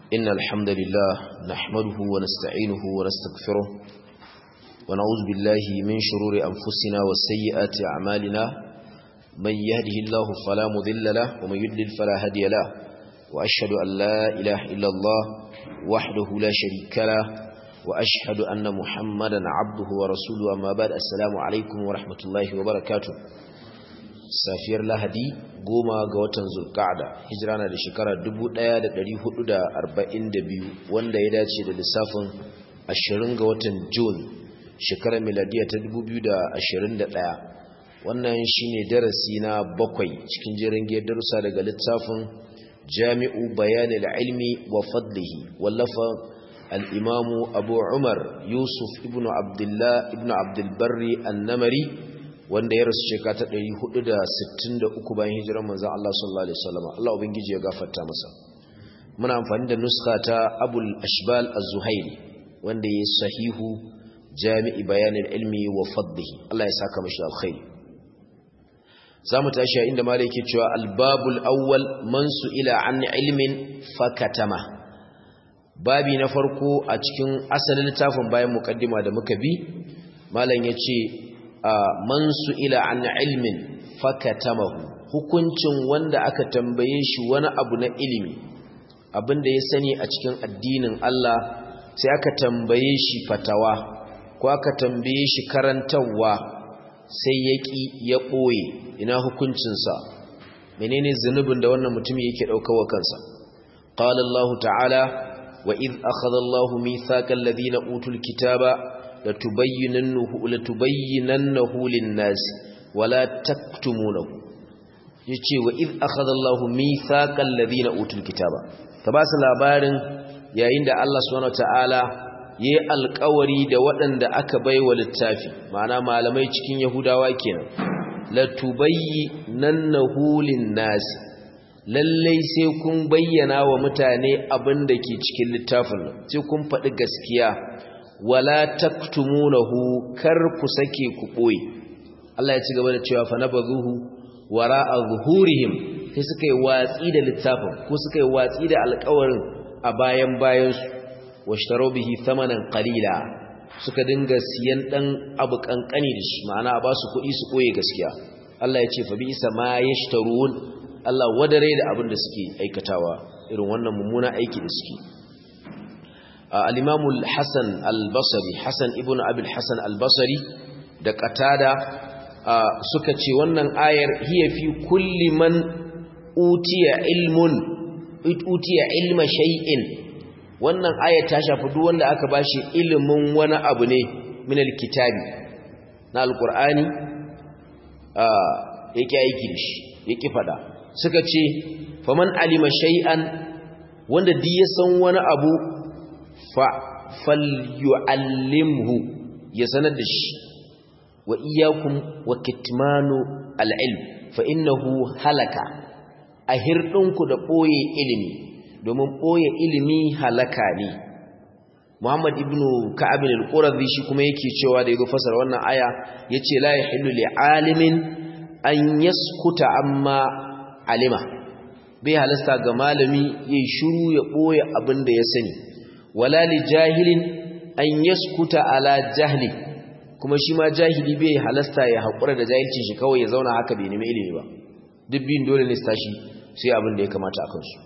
إن الحمد لله نحمده ونستعينه ونستغفره ونعوذ بالله من شرور أنفسنا وسيئات أعمالنا من يهده الله فلا مذل له ومن يدلل فلا هدي له وأشهد أن لا إله إلا الله وحده لا شريك له وأشهد أن محمدا عبده ورسوله أما بعد السلام عليكم ورحمة الله وبركاته safiyar lahadi goma ga watan zulka'ada hijira na da shekara 1442 wanda ya dace da lissafin 20 ga watan Jun shekarar miladiya ta 2021 wannan shine darasi na bakwai cikin jerin giyar darussa daga littafin jami'u bayanil ilmi wa fadlihi wallafa al-imamu abu umar yusuf ibn abdullah ibn abdul barri an-namari wanda ya rasu shekara ta 463 bayan hijirar manzon Allah sallallahu alaihi wasallam Allah ubangiji ya gafarta masa muna amfani da nuska ta Abul Ashbal Az-Zuhairi wanda ya sahihu Jami'i Bayanin Ilmi wa Fadlihi Allah ya saka mashi alkhairi zamu tashi a inda malai yake cewa al-babul awwal man ila an ilmin fakatama babi na farko a cikin asalin littafin bayan mukaddima da muka bi malam yace man ila an ilmin fakatamahu hukuncin wanda aka tambaye shi wani abu na ilimi abinda ya sani a cikin addinin Allah sai aka tambaye shi fatawa ko aka tambaye shi karantarwa sai ya ƙi ya ɓoye ina hukuncinsa menene zunubin da wannan mutum yake ɗaukawa kansa qala Allah ta'ala wa idh akhadha Allahu mithaqal ladina utul kitaba latubayyinannahu latubayyinannahu lin-nas wala taktumunahu yace wa id akhadha Allahu mithaqal ladina utul kitaba ka ba su labarin yayin da Allah subhanahu wataala yayi alƙawari da waɗanda aka baiwa littafi ma'ana malamai cikin yahudawa kenan latubayyinannahu lin-nas lallai sai kun bayyana wa mutane abin da ke cikin littafin sai kun faɗi gaskiya wala taktumunahu kar ku sake ku boye Allah ya ci gaba da cewa fa nabazuhu wara'a zuhurihim sai suka yi watsi da littafin ko suka yi watsi da alƙawarin a bayan bayan su washtaro bihi thamanan qalila suka dinga siyan dan abu kankani da shi ma'ana ba su kuɗi su koye gaskiya Allah ya ce fa bi isa ma yashtarun Allah wadare da abin da suke aikatawa irin wannan mummuna aiki da suke al-Imam al-Hasan al-Basri Hasan ibn Abi al-Hasan al-Basri da Qatada suka ce wannan ayar hiya fi kulli man utiya ilmun utiya ilma shay'in wannan ayar ta shafi duk wanda aka bashi ilimin wani abu ne min al-kitabi na al-Qur'ani yake aiki da shi yake fada suka ce faman alima shay'an wanda duk ya san wani abu falyu'allimhu ya sanar da shi wa iyyakum wa kitmanu al-ilm fa innahu halaka a hirdinku da boye ilimi domin boye ilimi halaka ne Muhammad ibn Ka'ab al-Qurazi shi kuma yake cewa da yago fasara wannan aya yace la yahillu li alimin an yaskuta amma alima bai halasta ga malami yayi shiru ya boye abin da ya sani wala li jahilin an yaskuta ala jahli kuma shi ma jahili bai halasta ya hakura da jahilcin shi kawai ya zauna haka bai nemi ilimi ba duk bin dole ne su tashi sai abin da ya kamata akan su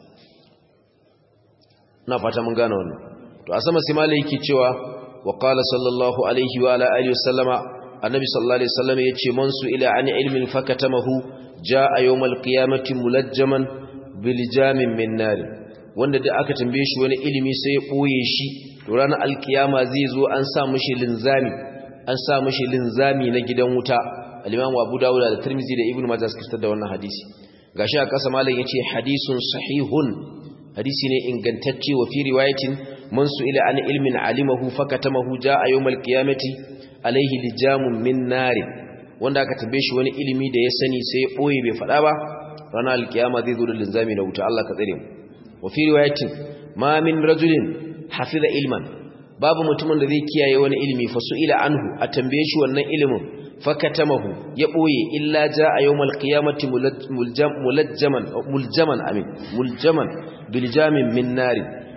na fata mun gane wannan to a sama sai malai yake cewa wa qala sallallahu alaihi wa ala alihi wasallama annabi sallallahu alaihi wasallam yace man su ila an ilmin fakatamahu jaa yawmal qiyamati mulajjaman bil jamin min nar wanda da aka tambaye shi wani ilimi sai ya boye shi to ranar alkiyama zai zo an sa mishi linzami an sa mishi linzami na gidan wuta al-Imam Abu Dawud da Tirmidhi da Ibn Majah suka da wannan hadisi gashi a kasa malam yace hadisun sahihun hadisi ne ingantacce wa fi riwayatin man ila an ilmin alimahu fakatamahu jaa yawmal qiyamati alaihi lijamun min nar wanda aka tambaye shi wani ilimi da ya sani sai ya boye bai fada ba ranar alkiyama zai zo da linzami na wuta Allah ka tsare mu wa fi riwayatin ma min rajulin hafiza ilman babu mutumin da zai kiyaye wani ilimi fa ila anhu a tambaye shi wannan ilimin fakatamahu ya boye illa jaa yawmal qiyamati mulajjaman muljaman amin muljaman biljamin min nar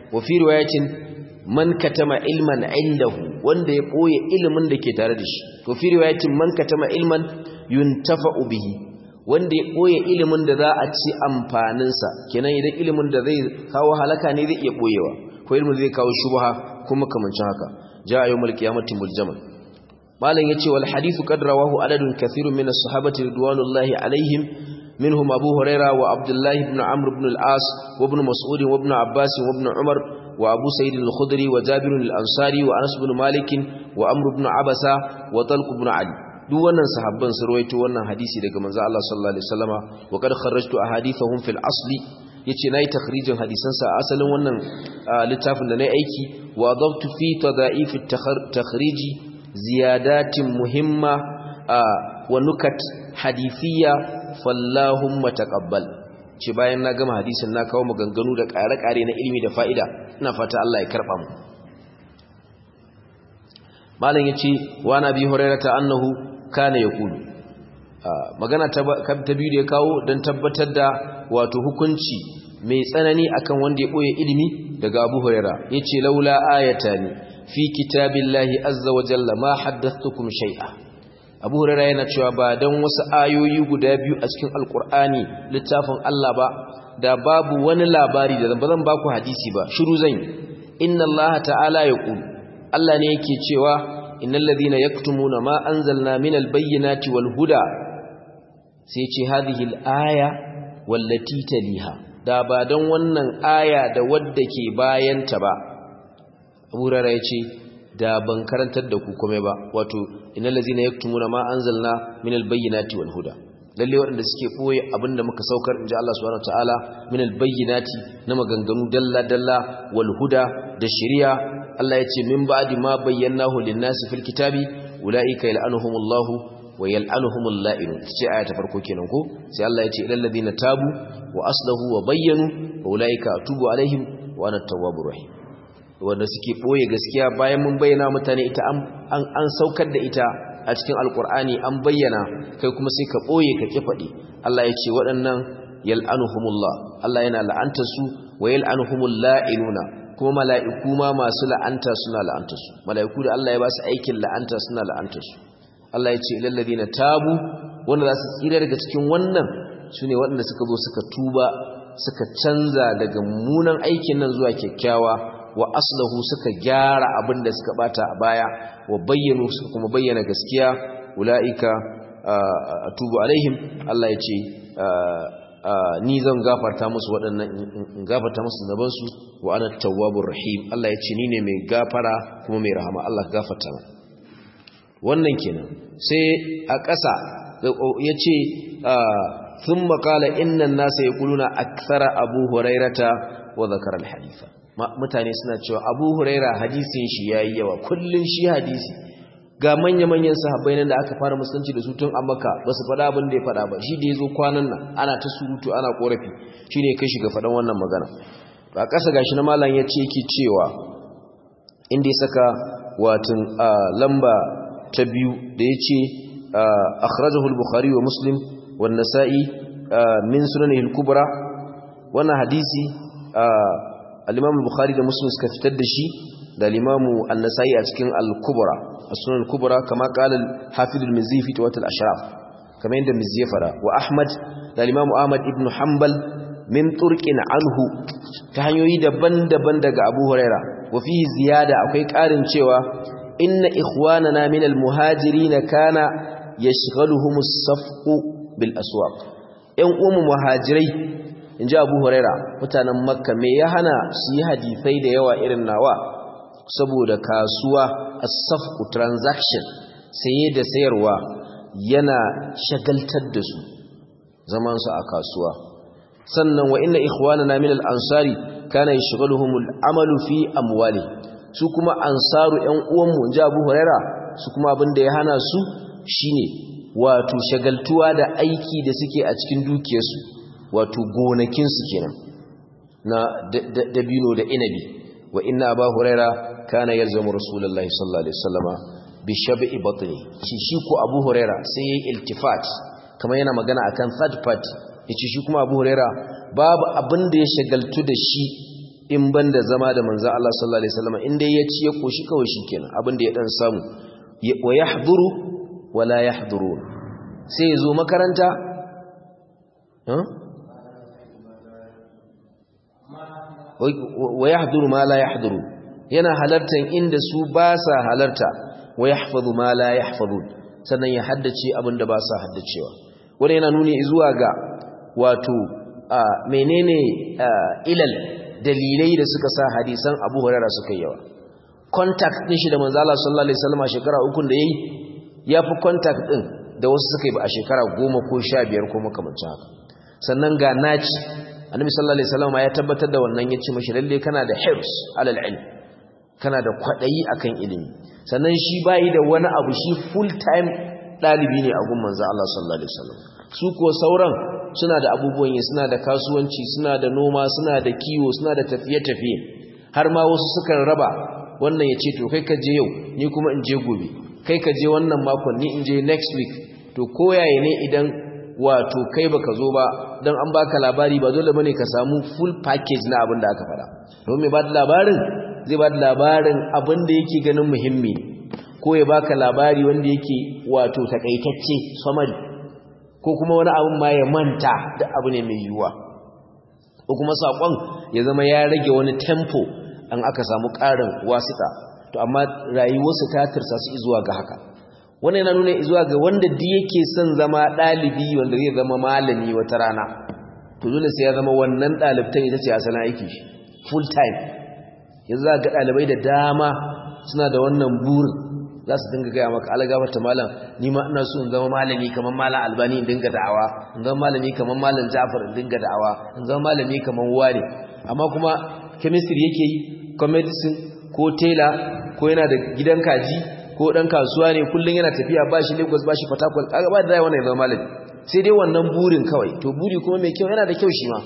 wa fi riwayatin man katama ilman indahu wanda ya boye ilimin da ke tare da shi to fi riwayatin man katama ilman yuntafa'u bihi wanda ya boye ilimin da za a ci amfanin sa kenan idan ilimin da zai kawo halaka ne zai iya boyewa ko ilimin zai kawo shubha kuma kamancin haka ja'a yawmul qiyamati muljaman malam yace wal hadithu qad rawahu adadun kathirun min as-sahabati ridwanullahi alaihim منهم أبو هريرة وعبد الله بن عمرو بن العاص وابن مسعود وابن عباس وابن عمر وأبو سيد الخدري وجابر الأنصاري وأنس بن مالك وأمر بن عبسة وطلق بن علي duk wannan sahabban su rawaito wannan hadisi daga manzo Allah sallallahu alaihi wasallama wa qad kharrajtu ahadithahum fil asli yace nayi takhrijin hadisan sa asalin wannan littafin da nayi aiki wa adabtu fi tada'if at-takhriji ziyadatin muhimma wa nukat hadithiyya fallahumma taqabbal ce bayan na gama hadisin na kawo maganganu da ƙare-ƙare na ilimi da fa'ida ina fata Allah ya karɓa mu malam yace wa nabi hurairata annahu kana yaqulu magana ta biyu da ya kawo don tabbatar da wato hukunci mai tsanani akan wanda ya boye ilimi daga Abu Huraira yace laula ayatani fi kitabillahi azza wa jalla ma haddathtukum shay'a abu hurara yana cewa ba don wasu ayoyi guda biyu a cikin alkur'ani littafin Allah ba da babu wani labari da zan ba zan baku hadisi ba shiru zan yi inna Allah ta'ala ya ƙulu Allah ne yake cewa innal ladhina yaktumuna ma anzalna minal bayyinati wal huda sai ce hadhihi al-aya wallati taliha da ba don wannan aya da wadda ke bayanta ba abu hurara ya ce da ban karantar da ku kome ba wato innal ladzina yaktumuna ma anzalna minal bayyinati wal huda lalle waɗanda suke boye abinda muka saukar inji Allah subhanahu wataala minal bayyinati na maganganu dalla dalla wal huda da shari'a Allah yace min ba'di ma bayyanahu lin-nasi fil kitabi ulaika yal'anuhumullahu wa yal'anuhumul la'in ce aya ta farko kenan ko sai Allah yace ilal ladina tabu wa aslahu wa bayyanu wa ulaika atubu alaihim wa ana at-tawwabur rahim wanda suke ɓoye gaskiya bayan mun bayyana mutane ita an saukar da ita a cikin alkur'ani an bayyana kai kuma sai ka ɓoye ka ƙi faɗi Allah ya ce waɗannan yal'anuhumullah Allah yana la'anta su wa yal'anuhumul la'inuna kuma mala'iku ma masu la'anta suna la'anta su mala'iku da Allah ya ba su aikin la'anta suna la'anta su Allah ya ce ilal ladina tabu wanda za su tsira daga cikin wannan sune waɗanda suka zo suka tuba suka canza daga munan aikin nan zuwa kyakkyawa wa aslahu suka gyara abin da suka bata a baya wa bayyanu suka kuma bayyana gaskiya ulaika atubu alaihim Allah ya ce ni zan gafarta musu waɗannan in gafarta musu zaban su wa ana tawwabur rahim Allah ya ce ni ne mai gafara kuma mai rahama Allah gafarta mu wannan kenan sai a ƙasa ya ce ثم قال إن الناس يقولون أكثر أبو هريرة وذكر الحديث mutane suna cewa abu huraira hadisin shi ya yi yawa kullum shi hadisi ga manya-manyan sahabbai nan da aka fara musulunci da su tun a maka ba su faɗa abin da ya faɗa ba shi da ya zo kwanan nan ana ta surutu ana ƙorafi shi ne kai shiga faɗan wannan magana a ƙasa gashi na malam ya ce yake cewa inda ya saka watan lamba ta biyu da ya ce akhrajahu al-bukhari wa muslim wa nasa'i min sunanihi al-kubra wannan hadisi al-imam al-bukhari da muslim suka fitar da shi da al-imam an-nasa'i a cikin al-kubra as-sunan al-kubra kama qala al-hafiz al-mizzi fi tawat al-ashraf kamar yadda mizzi ya fara wa ahmad da al-imam ahmad ibn hanbal min turqin anhu ta hanyoyi daban-daban daga abu huraira wa fihi ziyada akwai karin cewa inna ikhwanana min al-muhajirin kana yashghaluhum as-safqu bil aswaq yan umu muhajirai in ji abu huraira mutanen makka me ya hana su yi hadisai da yawa irin nawa saboda kasuwa a safku transaction saye da sayarwa yana shagaltar da su zamansu a kasuwa sannan wa inna ikhwanana min al-ansari kana yashghaluhum al-amalu fi amwali su kuma ansaru ƴan uwanmu in ji abu huraira su kuma abin da ya hana su shine wato shagaltuwa da aiki da suke a cikin dukiyarsu wato gonakinsu kenan na dabino da inabi wa inna aba huraira kana yalzamu rasulullahi sallallahu alaihi wasallama bi shab'i batni shi shi ko abu huraira sai yayi iltifat kamar yana magana akan third party yace shi kuma abu huraira babu abin da ya shagaltu da shi in banda zama da manzo Allah sallallahu alaihi wasallam inda ya ci ya koshi kawai shikenan abinda ya dan samu wa yahduru wala yahdurun sai zo makaranta wa yahduru ma la yahduru yana halartan inda su ba sa halarta wa yahfazu ma la yahfazun sannan ya haddace abinda ba sa haddacewa wanda yana nuni zuwa ga wato menene ilal dalilai da suka sa hadisan Abu Hurairah suka yawa contact din shi da manzo Allah sallallahu alaihi wasallam a shekara uku da yayi yafi contact din da wasu suka yi ba a shekara 10 ko 15 ko makamancin haka sannan ga naci annabi sallallahu alaihi wasallam ya tabbatar da wannan yace mashi lalle kana da hirs alal ilm kana da kwadayi akan ilimi sannan shi bai da wani abu shi full time dalibi ne a gun manzo Allah sallallahu alaihi wasallam su ko sauran suna da abubuwan yi suna da kasuwanci suna da noma suna da kiwo suna da tafiye-tafiye har ma wasu sukan raba wannan ya ce to kai ka je yau ni kuma in je gobe kai ka je wannan makon ni in je next week to koyaye ne idan wato kai baka zo ba don an baka labari ba dole bane ka samu full package na abin da aka fara don mai ba da labarin zai ba da labarin abin da yake ganin muhimmi ko ya baka labari wanda yake wato takaitacce summary ko kuma wani abin ma ya manta da abu ne mai yiwuwa ko kuma saƙon ya zama ya rage wani tempo an aka samu ƙarin wasita to amma rayuwarsu ta tirsa su zuwa ga haka wannan yana nuna zuwa ga wanda duk yake son zama ɗalibi wanda zai zama malami wata rana to dole sai ya zama wannan ɗalibtan ita ce asalin aiki shi full time yanzu za ga ɗalibai da dama suna da wannan burin za su dinga gaya maka algabata malam ni ma ina so in zama malami kamar malam albani in dinga da'awa in zama malami kamar malam jafar in dinga da'awa in zama malami kamar wani amma kuma chemistry yake yi ko medicine ko tela ko yana da gidan kaji ko dan kasuwa ne kullun yana tafiya ba shi Lagos ba shi Port Harcourt kaga ba da wannan zama malami sai dai wannan burin kawai to buri kuma mai kyau yana da kyau shi ma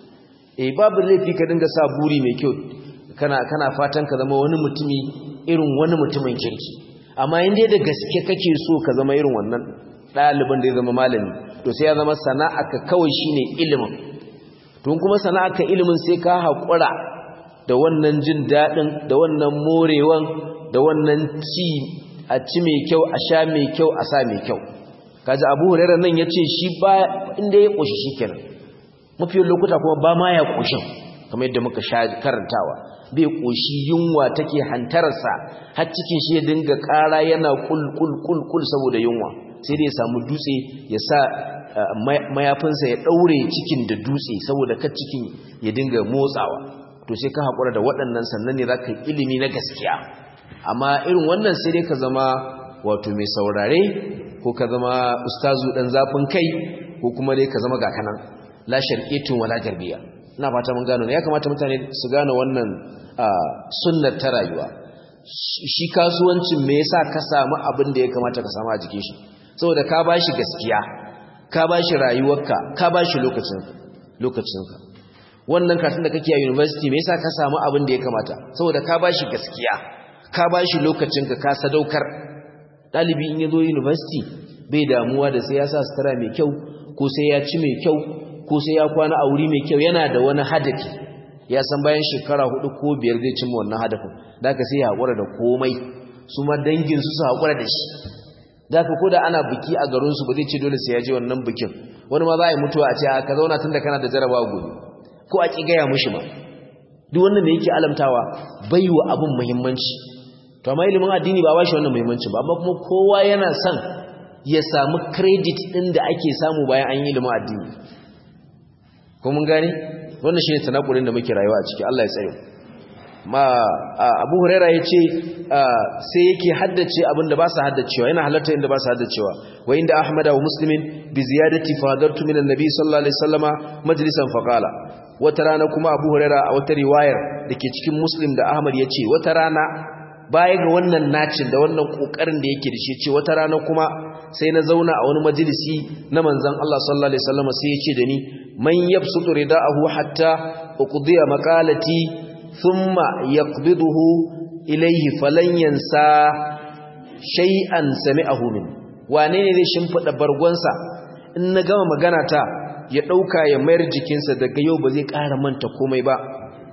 eh babu laifi ka dinga sa buri mai kyau kana kana fatan ka zama wani mutumi irin wani mutumin kirki amma in dai da gaske kake so ka zama irin wannan ɗaliban da ya zama malami to sai ya zama sana'aka kawai shine ilimin to kuma sana'aka ilimin sai ka haƙura da wannan jin daɗin da wannan morewan da wannan ci a ci mai kyau a sha mai kyau a sa mai kyau kaji abu hurairar nan ya ce shi ba inda ya ƙoshi shi kenan mafi lokuta kuma ba ma ya ƙoshin kamar yadda muka sha karantawa bai ƙoshi yunwa take hantararsa har cikin shi ya dinga ƙara yana kul saboda yunwa sai dai ya samu dutse ya sa mayafinsa ya ɗaure cikin da dutse saboda ka cikin ya dinga motsawa to sai ka haƙura da waɗannan sannan ne za ka yi ilimi na gaskiya amma irin wannan sai dai ka zama wato mai saurare ko ka zama ustazu ɗan zafin kai ko kuma dai ka zama ga kanan la sharqitun wala garbiya ina fata mun gano ya kamata mutane su gane wannan sunnar ta rayuwa shi kasuwancin me yasa ka samu abin da ya kamata ka samu a jikin shi saboda ka bashi gaskiya ka bashi rayuwarka ka bashi lokacin lokacinka wannan karatun da kake a university me yasa ka samu abin da ya kamata saboda ka bashi gaskiya ka bashi lokacinka ka sadaukar dalibi in yazo university bai damuwa da sai ya sa sutura mai kyau ko sai ya ci mai kyau ko sai ya kwana a wuri mai kyau yana da wani hadafi ya san bayan shekara hudu ko biyar zai cimma wannan hadafin da aka sai ya haƙura da komai su ma dangin su su haƙura da shi da aka ko da ana biki a garinsu ba zai ce dole sai ya je wannan bikin wani ma za a yi mutuwa a ce a ka zauna tun da kana da jarabawa gobe ko a ƙi gaya mushi ma duk wannan da yake alamtawa bai wa abin muhimmanci to amma ilimin addini ba ba shi wannan muhimmanci ba amma kuma kowa yana son ya samu credit ɗin da ake samu bayan an yi ilimin addini ko mun gane wannan shine tanakulin da muke rayuwa a ciki Allah ya tsare ma Abu Huraira yace sai yake haddace abinda ba sa haddacewa yana halarta inda ba sa haddacewa wa inda Ahmad wa Muslimin bi ziyadati fadartu min annabi sallallahu alaihi wasallama majlisan faqala wata rana kuma Abu Huraira a wata riwayar dake cikin Muslim da Ahmad yace wata rana baya ga wannan nacin da wannan kokarin da yake da shi ce wata rana kuma sai na zauna a wani majalisi na manzon Allah sallallahu alaihi wasallam sai ya ce da ni man yabsutu ridaahu hatta uqdiya maqalati thumma yaqbiduhu ilayhi falan yansa shay'an sami'ahu min wane ne zai shimfida bargonsa in na gama magana ta ya dauka ya mayar jikinsa daga yau ba zai ƙara manta komai ba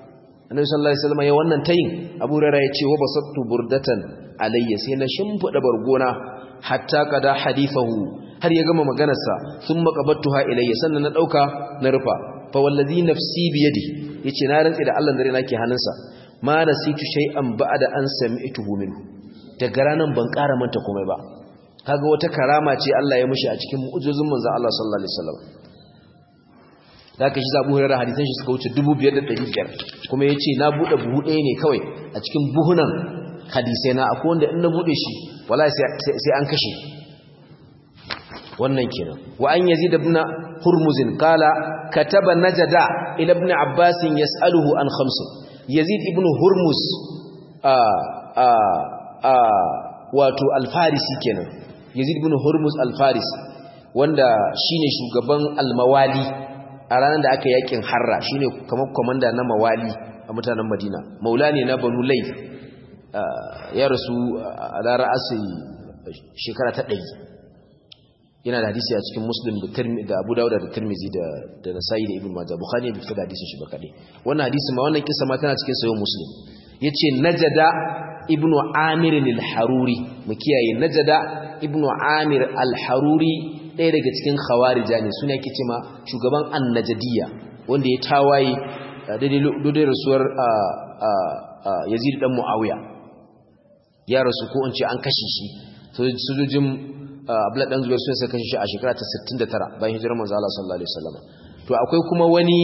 annabi sallallahu alaihi wasallam ya wannan tayin abu hurairah ya ce wa basattu burdatan alayya sai na shimfida bargona hatta kada hadithahu har ya gama maganarsa thumma qabattuha ilayya sannan na dauka na rufa fa wallazi nafsi bi yadi yace na rantsi da Allah dare nake hannunsa ma nasitu shay'an ba'da an sami'tuhu minhu daga ranan ban ƙara manta komai ba kaga wata karama ce Allah ya mishi a cikin mu'jizun manzon Allah sallallahu alaihi wasallam zaka shi zabu hurara hadisan shi suka wuce 2500 kuma yace na bude buhu ɗaya ne kawai a cikin buhunan hadisai na akwai wanda in na bude shi wallahi sai an kashe wannan kenan wa an yazid ibn hurmuz qala kataba najada ila ibn abbas yas'aluhu an khams yazid ibn hurmuz a a a wato al-farisi kenan yazid ibn hurmuz al-farisi wanda shine shugaban al-mawali a ranar da aka yakin harra shine kamar komanda na mawali a mutanen madina maula ne na banu layth ya rasu a lara asiri shekara ta ɗari yana da hadisi a cikin muslim da abu dawuda da tirmizi da nasa'i da ibn majah bukhari ya fita da hadisin shi ba kaɗai wannan hadisi ma wannan kisa ma tana cikin sayo muslim ya ce najada ibn amir al-haruri mu kiyaye najada ibn amir al-haruri ɗaya daga cikin khawarija ne suna yake ce ma shugaban annajadiyya wanda ya tawaye daidai rasuwar yazid dan muawiya ya rasu ko in ce an kashe shi sojojin abla dan zubair sun kashe shi a shekara ta 69 bayan hijirar manzo Allah sallallahu alaihi wasallam to akwai kuma wani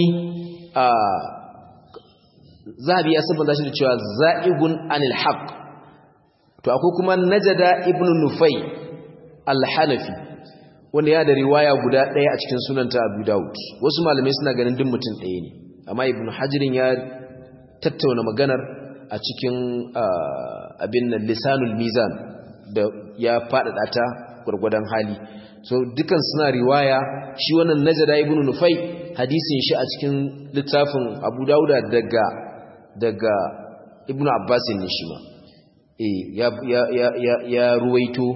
zabi ya sabanta shi da cewa za'igun anil haqq to akwai kuma najada ibnu nufai al-hanafi wanda ya da riwaya guda ɗaya a cikin sunanta abu daud wasu malamai suna ganin duk mutum ɗaya ne amma ibnu hajirin ya tattauna maganar a cikin abin nan lisanul mizan da ya faɗaɗa ta gwargwadon hali so dukan suna riwaya shi wannan najada ibnu nufai hadisin shi a cikin littafin abu dauda daga daga ibnu abbasin ne shi ma ya ya ya ya ruwaito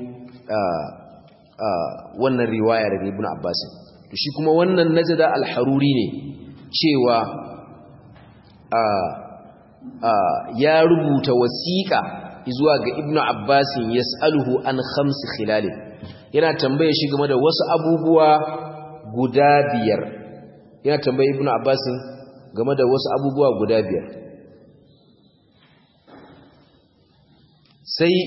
wannan riwaya daga ibnu abbasin to shi kuma wannan najada al-haruri ne cewa ya rubuta wasiƙa zuwa ga ibnu abbasin yas'aluhu an khamsi khilalin yana tambaye shi game da wasu abubuwa guda biyar yana tambaye ibnu abbasin game da wasu abubuwa guda biyar sai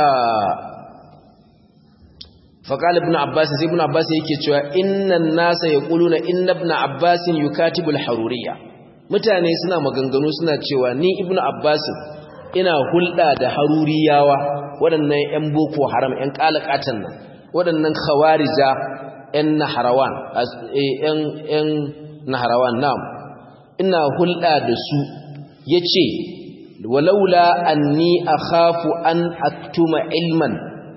faƙal ibn abbas sai ibn abbas yake cewa innan nasa yaquluna inna ibn abbas yukatibu al-haruriyya mutane suna maganganu suna cewa ni ibn abbas ina hulɗa da haruriyawa waɗannan ƴan boko haram ƴan kalakatan nan waɗannan khawarija ƴan naharawan ƴan ƴan naharawan na'am ina hulɗa da su yace walaula anni akhafu an aktuma ilman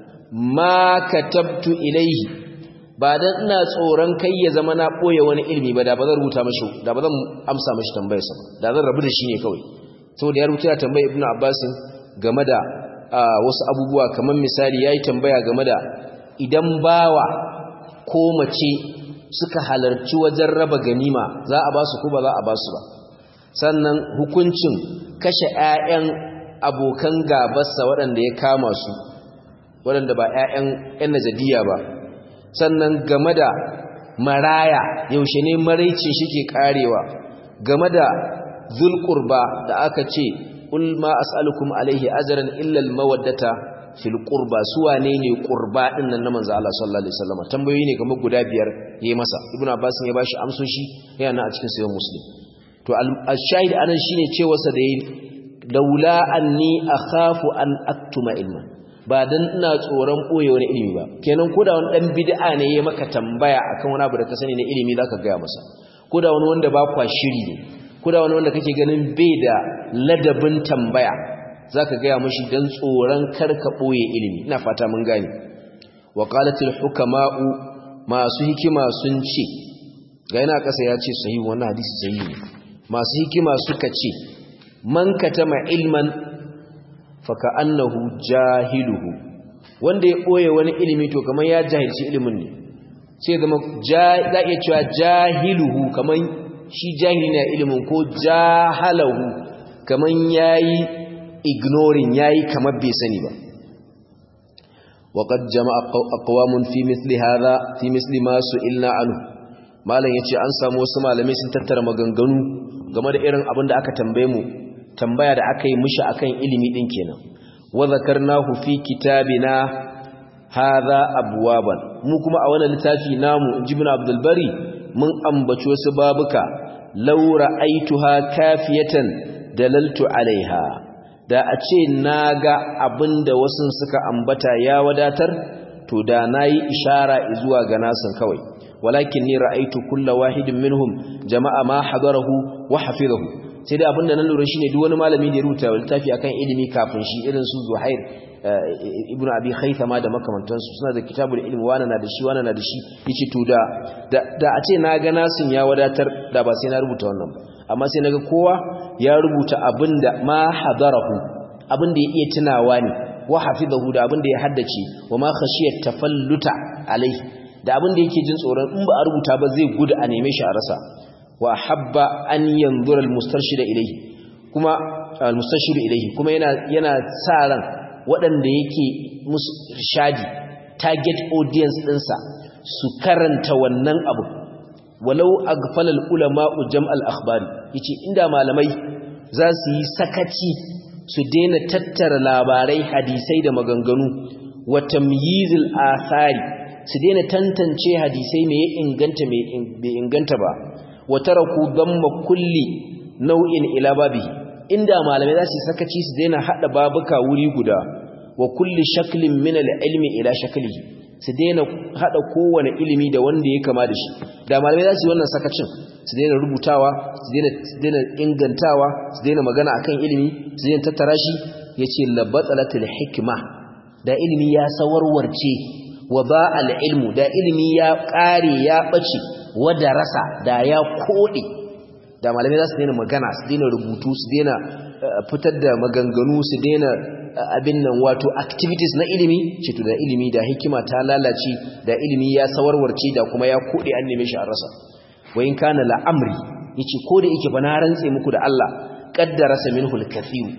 ma katabtu ilaihi ba dan ina tsoron kai ya zama na boye wani ilimi ba da ba zan rubuta mashi da ba zan amsa mashi tambayar sa da zan rabu da shi ne kawai saboda ya rubuta tambayar ibnu abbas game da wasu abubuwa kamar misali yayi tambaya game da idan bawa ko mace suka halarci wajen raba ganima za a ba su ko ba za a ba su ba sannan hukuncin kashe 'ya'yan abokan gabarsa waɗanda ya kama su waɗanda ba 'ya'yan 'yan najadiya ba sannan game da maraya yaushe ne maraicin shi ke karewa game da zulkurba da aka ce ulma as'alukum alaihi ajran illa almawaddata fil qurba suwa ne ne qurba din nan na manzo Allah sallallahu alaihi wasallam tambayoyi ne kamar guda biyar yayi masa ibnu abbas ya bashi amsoshi yana a cikin sayyid muslim to al-shahid anan shine cewa sa da laula anni akhafu an aktuma ilman ba dan ina tsoron boye wani ilimi ba kenan koda wani dan bid'a ne ya maka tambaya akan wani abu da ka sani na ilimi zaka ga masa koda wani wanda ba kwa shiri ne koda wani wanda kake ganin bai da ladabin tambaya zaka ga mishi dan tsoron karka boye ilimi ina fata mun gane wa qalatil hukama'u masu hikima sun ce ga yana kasa ya ce sahihi wannan hadisi sahihi ne masu hikima suka ce man katama ilman faka annahu jahiluhu wanda ya ɓoye wani ilimi to kamar ya jahilci ilimin ne sai zama za iya cewa jahiluhu kamar shi jahili ne ilimin ko jahalahu kaman yayi ignoring yayi kamar bai sani ba وقد جمع أقوام في مثل هذا في مثل ما سئلنا عنه malam yace an samu wasu malamai sun tattara maganganu game da irin abin da aka tambaye mu tambaya da aka yi mishi akan ilimi din kenan wa zakarnahu fi kitabina hadha abwaban mu kuma a wannan littafi namu ibn abdul bari mun ambaci wasu babuka law ra'aituha kafiyatan dalaltu alaiha da a ce naga abinda wasu suka ambata ya wadatar to da nayi ishara zuwa ga nasin kawai walakin ni ra'aitu kullu wahidin minhum jama'a ma hadarahu wa hafizahu sai dai abinda nan lura shine duk wani malami da ya rubuta littafi akan ilimi kafin shi irin su Zuhair ibnu Abi Khaythama da makamantansu suna da kitabul ilmi wana na da shi wana na da shi yace to da da a ce na ga nasin ya wadatar da ba sai na rubuta wannan ba amma sai naga kowa ya rubuta abinda ma hadarahu abinda ya iya tunawa ne wa hafizahu da abinda ya haddace wa ma khashiyat tafalluta alaihi da abin da yake jin tsoron in ba a rubuta ba zai gudu a neme shi a rasa wa habba an yanzura almustarshida ilayhi kuma almustashiru ilayhi kuma yana yana sa ran waɗanda yake musu irshadi target audience ɗinsa su karanta wannan abu walau aghfala ulama jam'al akhbari yace inda malamai za su yi sakaci su daina tattara labarai hadisai da maganganu wa tamyizil athari su daina tantance hadisai mai inganta mai inganta ba wa taraku damma kulli nau'in ila babi inda malamai za su sakaci su daina hada babuka wuri guda wa kulli shaklin min al-ilmi ila shaklihi su daina hada kowane ilimi da wanda ya kama da shi da malamai za su yi wannan sakacin su daina rubutawa su daina su daina ingantawa su daina magana akan ilimi su daina tattara shi yace labatsalatul hikma da ilimi ya sawarwarce wa ba al'ilmu da ilimi ya ƙare ya ɓace wadda rasa da ya koɗe da malamai za su daina magana su daina rubutu su daina fitar da maganganu su daina abin nan wato activities na ilimi cito da ilimi da hikima ta lalace da ilimi ya sawarwarce da kuma ya koɗe an neme shi a rasa wayin kana la'amri ya ce ko da yake ba na rantse muku da Allah ƙaddara samin hulkafiyu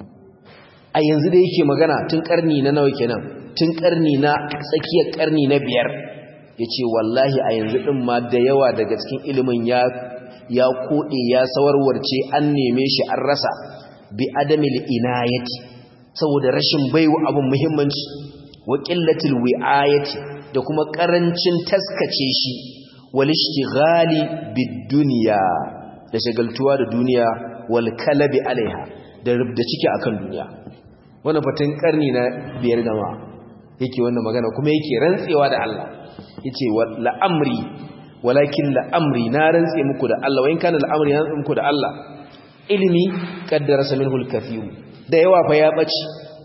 a yanzu da yake magana tun ƙarni na nawa kenan tun karni na tsakiyar karni na biyar ya ce wallahi a yanzu ɗin ma da yawa daga cikin ilimin ya ya koɗe ya sawarwarce an neme shi an rasa bi adamil inayati saboda rashin baiwa abin muhimmanci wa qillatil wi'ayati da kuma ƙarancin taskace shi wal ishtighali bid dunya da shagaltuwa da duniya wal kalabi alaiha da rubda ciki akan duniya wannan fatan karni na biyar jama'a yake wannan magana kuma yake rantsewa da Allah yace la'amri walakin la'amri na rantse muku da Allah wayin kana la'amri na rantse muku da Allah ilimi qaddara minhu al-kathir da yawa fa ya bace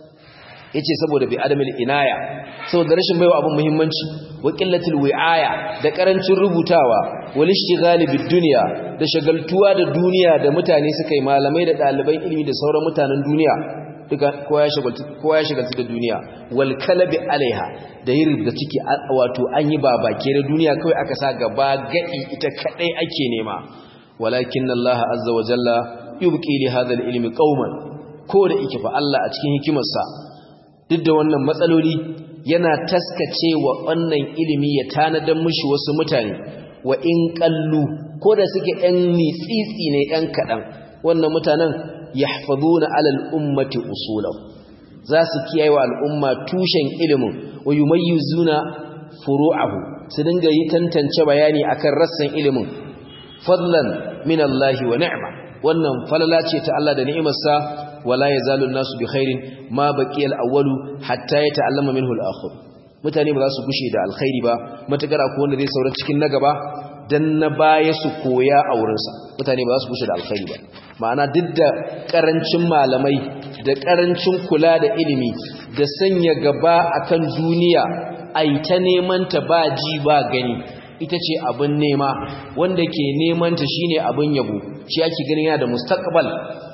yace saboda bi adamil inaya saboda rashin baiwa abun muhimmanci wa qillatil wi'aya da karancin rubutawa wal ishtighali bid dunya da shagaltuwa da duniya da mutane suka yi malamai da ɗaliban ilimi da sauran mutanen duniya duka kowa ya shagaltu da duniya wal kalabi alaiha da yin da ciki wato an yi babake da duniya kawai aka sa gaba gadi ita kadai ake nema walakin Allah azza wa jalla yubqi li hadha al-ilmi qauman ko da yake fa Allah a cikin hikimarsa duk da wannan matsaloli yana taskace wa wannan ilimi ya tanadan mushi wasu mutane wa in qallu ko da suke ɗan mitsitsi ne ɗan kaɗan wannan mutanen yahfazuna ala al-ummati usulahu za su kiyaye wa al'umma tushen ilimin wa yumayyizuna furu'ahu su dinga yi tantance bayani akan rassan ilimin fadlan min Allah wa ni'ma wannan falala ce ta Allah da ni'imarsa wala yazalu an-nasu bi khairin ma baqiya al-awwalu hatta yata'allama minhu al-akhir mutane ba za su gushe da alkhairi ba matakar akwai wanda zai saura cikin na gaba dan na baya su koya a wurinsa mutane ba za su gushe da alkhairi ba ma'ana duk da karancin malamai da karancin kula da ilimi da sanya gaba akan duniya ai ta neman ta ba ji ba gani ita ce abin nema wanda ke neman ta shine abin yabo shi ake ganin yana da mustaqbal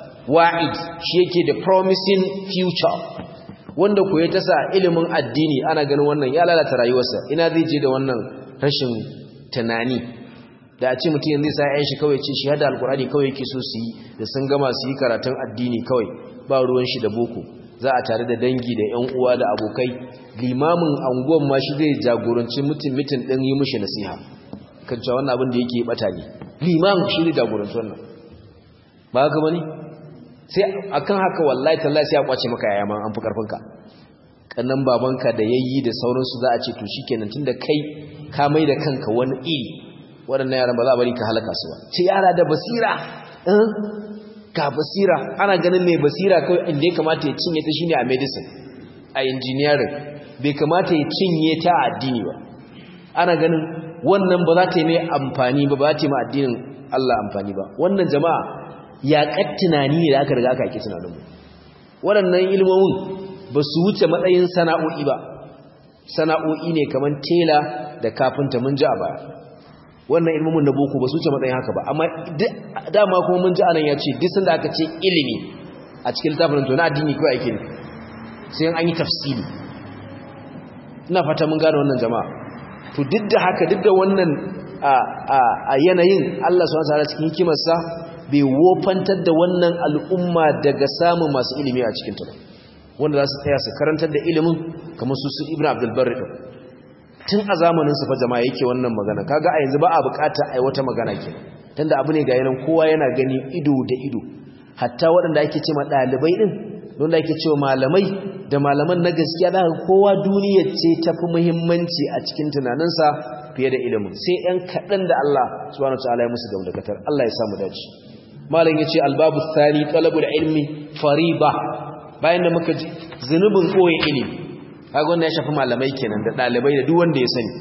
wa'id shi yake da promising future wanda ku ya tasa ilimin addini ana ganin wannan ya lalata rayuwarsa ina zai je da wannan rashin tunani da a ce mutum yanzu sa ƴan shi kawai ce shi hada alkurani kawai yake so su yi da sun gama su yi karatun addini kawai ba ruwan shi da boko za a tare da dangi da ƴan uwa da abokai limamin anguwan ma shi zai jagoranci mutum mutum ɗin yi mishi nasiha kan cewa wannan abin da yake bata ne limamin shi ne jagoranci wannan ba haka bane sai akan haka wallahi tallahi sai ya kwace maka yaya ma an fi karfinka kannan babanka da yayi da sauransu za a ce to shikenan tunda kai ka mai da kanka wani iri waɗannan yaran ba za a bari ka halaka su ba ce yara da basira ka basira ana ganin mai basira kawai inda ya kamata ya cinye ta shine a medicine a engineering bai kamata ya cinye ta a addini ba ana ganin wannan ba za ta yi mai amfani ba ba za ta yi ma addinin Allah amfani ba wannan jama'a yaƙar tunani ne da aka riga aka haƙi tunaninmu waɗannan ilmomin ba su wuce matsayin sana'o'i ba sana'o'i ne kamar tela da kafinta mun ji a baya wannan ilmomin na boko ba su wuce matsayin haka ba amma dama kuma mun ji anan ya ce duk sanda aka ce ilimi a cikin littafin to na addini kawai ake ne sai an yi tafsiri ina fata mun gane wannan jama'a to duk da haka duk da wannan a yanayin Allah subhanahu wa ta'ala cikin hikimarsa bai wofantar da wannan al'umma daga samun masu ilimi a cikin ta wanda za su tsaya su karantar da ilimin kamar su su ibn abdulbarri ɗin tun a zamanin su fa jama'a yake wannan magana kaga a yanzu ba a bukata a yi wata magana ke tunda abu ne ga yanan kowa yana gani ido da ido hatta waɗanda ake ce ma ɗalibai ɗin wanda ake ce malamai da malaman na gaskiya da kowa duniyar ce ta fi muhimmanci a cikin tunaninsa fiye da ilimin sai ‘yan kaɗan da Allah subhanahu wa ta'ala ya musu gamdakatar Allah ya samu dace malam yace albabu thani talabul ilmi fariba bayan da muka ji zunubin koyi ilimi kaga wannan ya shafi malamai kenan da dalibai da duk wanda ya sani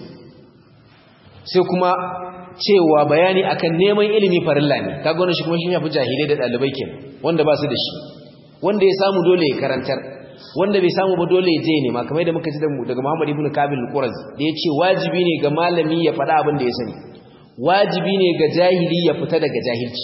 sai kuma cewa bayani akan neman ilimi farilla ne kaga wannan shi kuma shi shafi jahilai da dalibai kenan wanda ba su da shi wanda ya samu dole ya karantar wanda bai samu ba dole ya je ne ma kamar da muka ji daga Muhammad ibn Kabil al-Qurazi da yace wajibi ne ga malami ya faɗa abin da ya sani wajibi ne ga jahili ya fita daga jahilci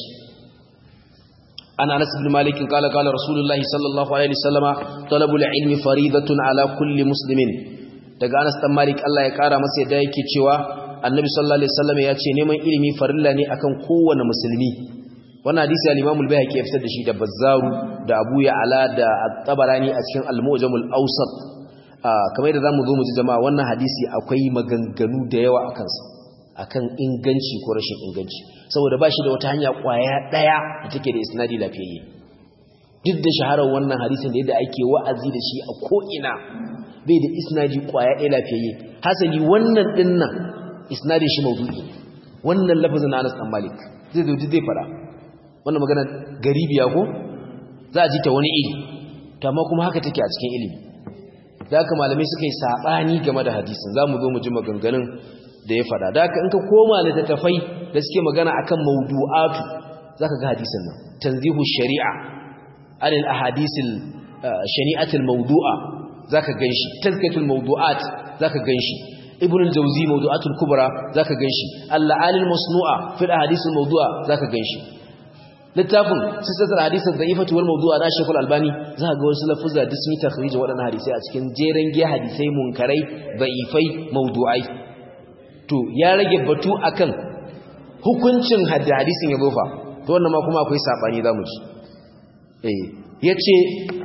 عن انس بن مالك قال قال رسول الله صلى الله عليه وسلم طلب العلم فريضه على كل مسلم daga Anas dan Malik Allah ya kara masa yadda yake cewa Annabi sallallahu alaihi wasallam ya ce neman ilimi farilla ne akan kowane musulmi wannan hadisi al-Imam al-Baihaqi ya fitar da shi da Bazzaru da Abu Ya'la da At-Tabarani a cikin Al-Mu'jam al-Awsat kamar da zamu zo mu ji jama'a wannan hadisi akwai maganganu da yawa akan sa akan inganci ko rashin inganci saboda ba shi da wata hanya kwaya daya da take da isnadi lafiyayye duk da shaharar wannan hadisin da yadda ake wa'azi da shi a ko'ina bai da isnadi kwaya daya lafiyayye hasali wannan dinnan isnadin shi maudu'i wannan lafazin na Anas dan Malik zai zo zai fara wannan magana garibiya ko za a ji ta wani iri to amma kuma haka take a cikin ilimi da haka malamai suka yi sabani game da hadisin zamu zo mu ji maganganun da ya fada da haka in ka koma littattafai da suke magana akan mawdu'atu zaka ga hadisin nan tanzihu shari'a anil ahadisil shari'atul mawdu'a zaka ganshi tazkiyatul mawdu'at zaka ganshi ibn al-jawzi mawdu'atul kubra zaka ganshi al-alil masnu'a fil ahadisil mawdu'a zaka ganshi littafin sistatul hadisi da'ifatu wal mawdu'a na Sheikh Al-Albani zaka ga wasu lafuzza da sun yi takhrij waɗannan hadisai a cikin jeren giya hadisai munkarai da'ifai mawdu'ai to ya rage batu akan hukuncin hadisin ya zofa to wannan ma kuma akwai sabani zamu ji eh yace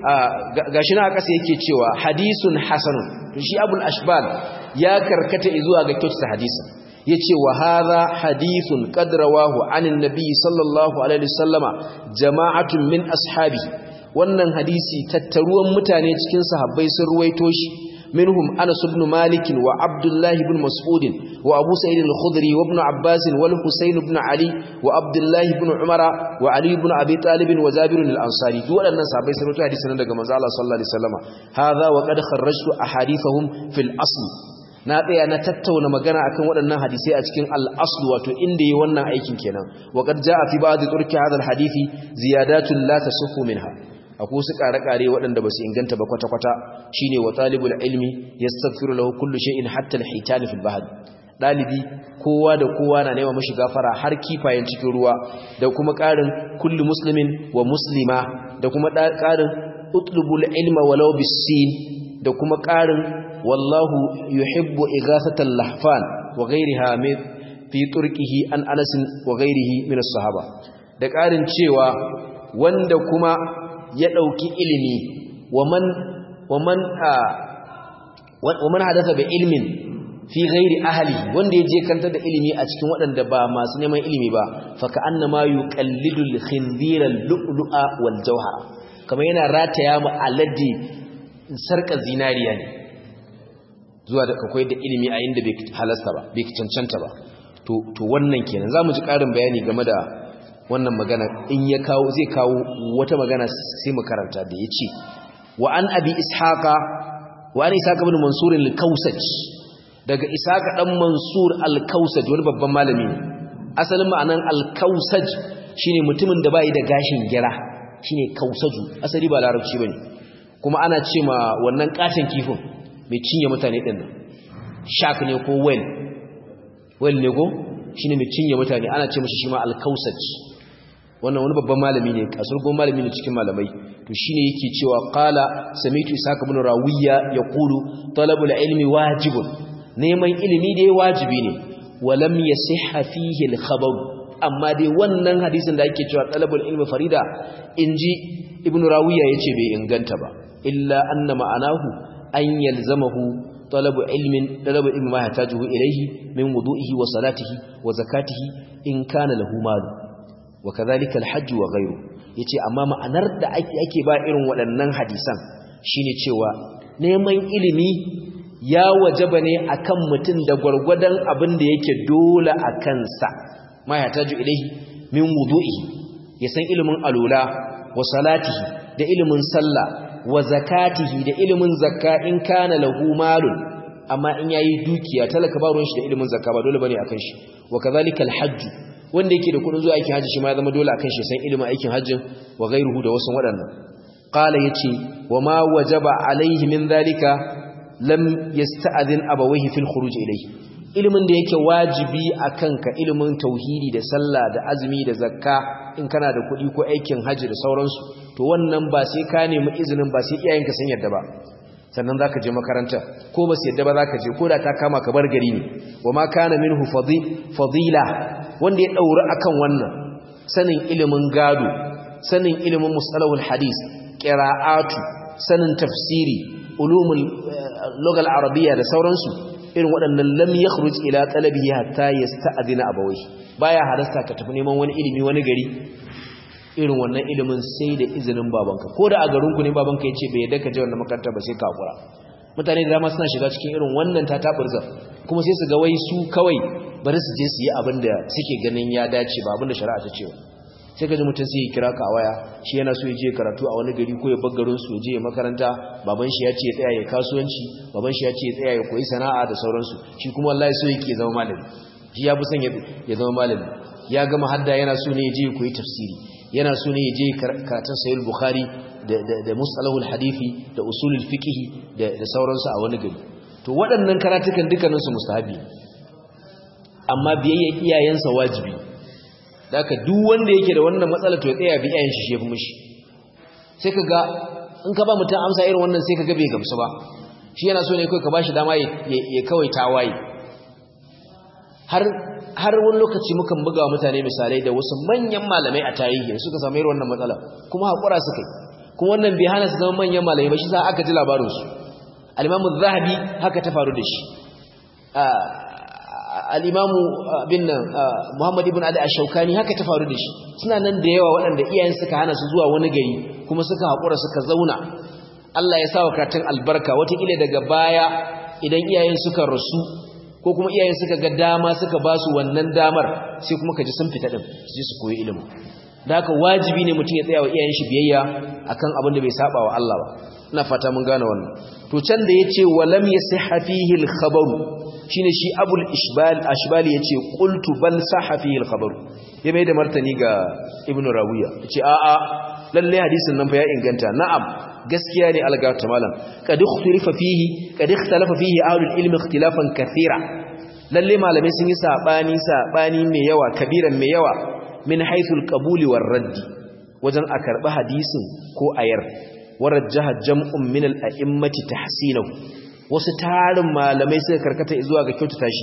gashi na kasa yake cewa hadisun hasanun to shi abul ashbal ya karkata zuwa ga kyautar hadisin yace wa hadha hadithun qad rawahu anin nabi sallallahu alaihi wasallama jama'atun min ashabi wannan hadisi tattaruwan mutane cikin sahabbai sun ruwaito shi منهم أنس بن مالك وعبد الله بن مسعود وأبو سعيد الخضري وابن عباس والحسين بن علي وعبد الله بن عمر وعلي بن أبي طالب وزابر الأنصاري دول الناس أبي سنوات حديثنا لك مزال الله صلى الله عليه وسلم هذا وقد خرجت أحاديثهم في الأصل na tsaya na tattauna magana akan waɗannan hadisai a cikin al-asl wato inda yi wannan aikin kenan wa qad jaa fi ba'd turki hadha al-hadisi ziyadatun la tasihhu minha akwai su ƙare-ƙare waɗanda ba su inganta ba kwata-kwata shi ne wa talibul ilmi ya stafiru lahu kullu shay'in hatta al-hitani fil bahr dalibi kowa da kowa na nema mashi gafara har kifayen cikin ruwa da kuma ƙarin kullu muslimin wa muslima da kuma ƙarin utlubul ilma walau bis-sin da kuma ƙarin wallahu yuhibbu ighathatal lahfan wa ghayriha min fi turqihi an Anas wa ghairihi min as-sahaba da ƙarin cewa wanda kuma ya dauki ilimi wa man wa man wa man hadatha bi ilmin fi ghairi ahli wanda ya je kanta da ilimi a cikin waɗanda ba masu neman ilimi ba fa ka annama yuqallidu al-khinzira al-lu'lu'a wal jawhara kamar yana rataya mu aladi sarka zinariya ne zuwa da kakwai da ilimi a inda bai halasta ba bai cancanta ba to to wannan kenan zamu ji karin bayani game da wannan magana in ya kawo zai kawo wata magana sai mu karanta da yace wa an abi ishaqa wa an ishaqa ibn mansur al-kausaj daga ishaqa dan mansur al-kausaj wani babban malami ne asalin ma'anan al-kausaj shine mutumin da bai da gashin gira shine kausaju asali ba larabci bane kuma ana ce ma wannan katon kifin mai cinye mutane din nan shark ne ko whale whale ne ko shine mai cinye mutane ana ce mishi shi ma al-kausaj wannan wani babban malami ne kasurgon malami ne cikin malamai to shine yake cewa qala samitu isaac ibn rawiya yaqulu talabul ilmi wajibun neman ilimi dai wajibi ne walam yasihha fihi al-khabar amma dai wannan hadisin da ake cewa talabul ilmi farida inji ibn rawiya yace bai inganta ba illa anna ma'anahu an yalzamahu talabu ilmin talabu ilmi ma yahtajuhu ilayhi min wudu'ihi wa salatihi wa zakatihi in kana lahu mal wa kadhalika al-hajj wa ghayru yace amma ma'anar da ake ake ba irin waɗannan hadisan shine cewa neman ilimi ya wajaba ne akan mutum da gwargwadon abin da yake dole a kansa ma yahtaju ilayhi min wudu'ihi ya san ilimin alula wa salatihi da ilimin sallah wa zakatihi da ilimin zakka in kana lahu malun amma in yayi dukiya talaka ba ruwan shi da ilimin zakka ba dole bane akan shi wa kadhalika alhajj wanda yake da kudin zuwa aikin haji shi ma ya zama dole akan shi san ilimin aikin hajjin wa ghayruhu da wasu waɗannan qala yace wa ma wajaba alaihi min dhalika lam yasta'dhin abawayhi fil khuruj ilayhi ilimin da yake wajibi akan ka ilimin tauhidi da sallah da azumi da zakka in kana da kuɗi ko aikin haji da sauransu to wannan ba sai ka nemi izinin ba sai iyayenka sun yadda ba sannan zaka je makaranta ko ba su yadda ba zaka je ko da ta kama ka bar gari ne wa ma kana minhu fadila wanda ya dauri akan wannan sanin ilimin gado sanin ilimin musalahul hadis qira'atu sanin tafsiri ulumul lugal arabiyya da sauransu irin waɗannan lam yakhruj ila talabihi hatta yasta'dina abawai baya halasta ka tafi neman wani ilimi wani gari irin wannan ilimin sai da izinin babanka ko da a garin ku ne babanka yace bai yadda ka je wannan makaranta ba sai ka hakura mutane da dama suna shiga cikin irin wannan tataburza kuma sai su ga wai su kawai bari su je su yi abin da suke ganin ya dace ba abin da shari'a ta ce sai ka ji mutum sai ya kira ka a waya shi yana so ya je karatu a wani gari ko ya bar garin su ya je makaranta baban shi ya ce ya tsaya ya kasuwanci baban shi ya ce ya tsaya ya koyi sana'a da sauransu shi kuma wallahi so yake zama malami shi ya fi son ya zama malami ya gama hadda yana so ne ya je ya koyi tafsiri yana so ne ya je karatun sayul bukhari da mustalahul hadithi da usulul fiqh da sauransu a wani gari to waɗannan karatukan dukkaninsu mustahabi amma biyayya iyayensa wajibi daka duk wanda yake da wannan matsala to ya tsaya bi iyayen shi shefu mishi sai kaga in ka ba mutum amsa irin wannan sai kaga bai gamsu ba shi yana so ne kai ka bashi dama ya kawai tawaye har har wani lokaci mukan buga mutane misalai da wasu manyan malamai a tarihi suka samu irin wannan matsala kuma hakura suka yi kuma wannan bai hana su zama manyan malamai ba shi sa aka ji labarinsu al-imamu zahabi haka ta faru da shi al-imamu bin nan muhammad ibn ali ash-shawkani haka ta faru da shi suna nan da yawa waɗanda iyayen suka hana su zuwa wani gari kuma suka hakura suka zauna Allah ya sa wa karatun albarka wataƙila daga baya idan iyayen suka rasu ko kuma iyayen suka ga dama suka ba su wannan damar sai kuma ka ji sun fita din su ji su koyi ilimi da haka wajibi ne mutum ya tsaya wa iyayen shi biyayya akan abin da bai saba wa Allah ba ina fata mun gane wannan to can da yace walam yasihha fihi al-khabar shine shi abul ishbal ashbali yace qultu bal sahha fihi al-khabar ya mai da martani ga ibnu rawiya yace a a lalle hadisin nan fa ya inganta na'am gaskiya ne algata malam kad ikhtalafa fihi kad ikhtalafa fihi ahlul ilmi ikhtilafan kathira lalle malamai sun yi sabani sabani mai yawa kabiran mai yawa min haythul qabuli war radd wajen a karbi hadisin ko ayar warajjaha jam'un min al a'immati tahsinahu wasu tarin malamai suka karkata zuwa ga kyautata shi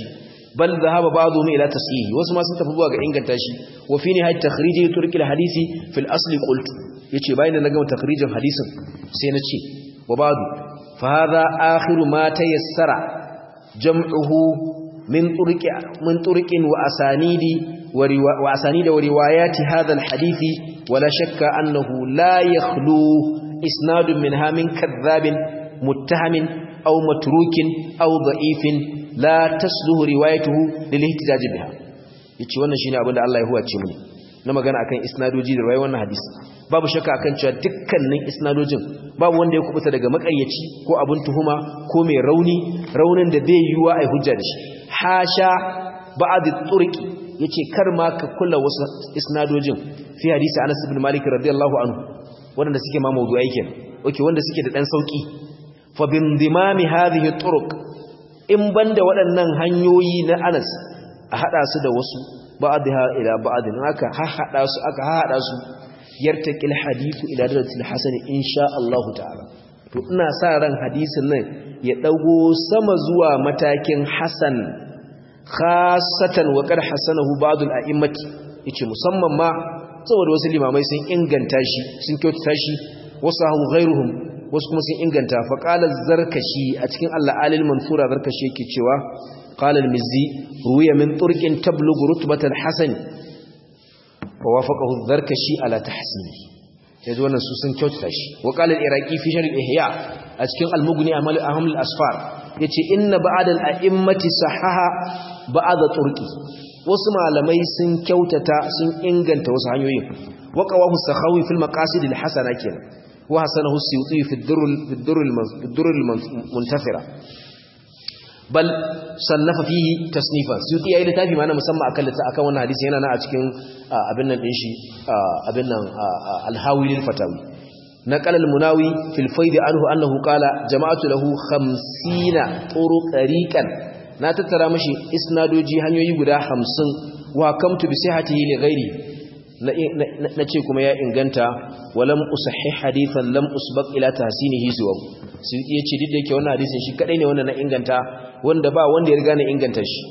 bal dhahaba ba'dhum ila tashihi wasu ma sun tafi zuwa ga inganta shi wa fi nihayat takhriji turki hadisi fil asli qultu yace bayan da na gama takhrijin hadisin sai na ce wa ba'du fa hadha akhiru ma tayassara jam'uhu min turqi min turqin wa asanidi wa asanidi wa riwayati hadha al hadisi wala shakka annahu la yakhlu isnadun minha min kadhabin muttahamin aw matrukin aw da'ifin la tasluhu riwayatuhu lil ihtijaj biha yace wannan shine abin da Allah ya huwace mu na magana akan isnadoji da riwayar wannan hadisi babu shakka akan cewa dukkanin isnadojin babu wanda ya kubuta daga makayyaci ko abin tuhuma ko mai rauni raunin da bai yiwa ai hujja da shi hasha ba'd turqi yace kar ma ka kula wasu isnadojin fi hadisi Anas ibn Malik radiyallahu anhu wanda suke ma mawdu'ai kenan okay wanda suke da dan sauki fa bindimami hadhihi turuq in banda waɗannan hanyoyi na Anas a hada su da wasu ba'dha ila ba'din aka hada su aka hada su yartaqil hadithu ila darajatil hasan insha Allah ta'ala to ina sa ran hadisin nan ya dago sama zuwa matakin hasan khassatan wa qad hasanahu ba'd al-a'immati yace musamman ma saboda wasu limamai sun inganta shi sun kyautata shi wasu hahu ghairuhum wasu kuma sun inganta fa qala zarkashi a cikin al-alil mansura zarkashi yake cewa qala al-mizzi ruwiya min turqin tablughu rutbat al-hasan wa wafaqahu zarkashi ala tahsini yaji wannan su sun kyautata shi wa qala al-iraqi fi sharh ihya a cikin al-mughni amal aham al-asfar yace inna ba'd al-a'immati sahaha ba'd turqi wasu malamai sun kyautata sun inganta wasu hanyoyin waqawahu sakhawi fil maqasid al-hasana kenan wa hasanahu as-suyuti fi ad-durr fi ad-durr fi al-muntathira bal sannafa fihi tasnifan suyuti yayi littafi ma na musamman akan littafi akan wannan hadisi yana na a cikin abin nan din shi abin nan al-hawi lil fatawi نقل المناوي في الفيض عنه أنه قال جماعة له خمسين طرق طريقا na tattara mashi isnadoji hanyoyi guda hamsin wa kamtu bi sihhatihi li ghairi na ce kuma ya inganta walam usahih hadithan lam usbaq ila tahsinihi suwa su yace duk da yake wannan hadisin shi kadai ne wanda na inganta wanda ba wanda ya riga na inganta shi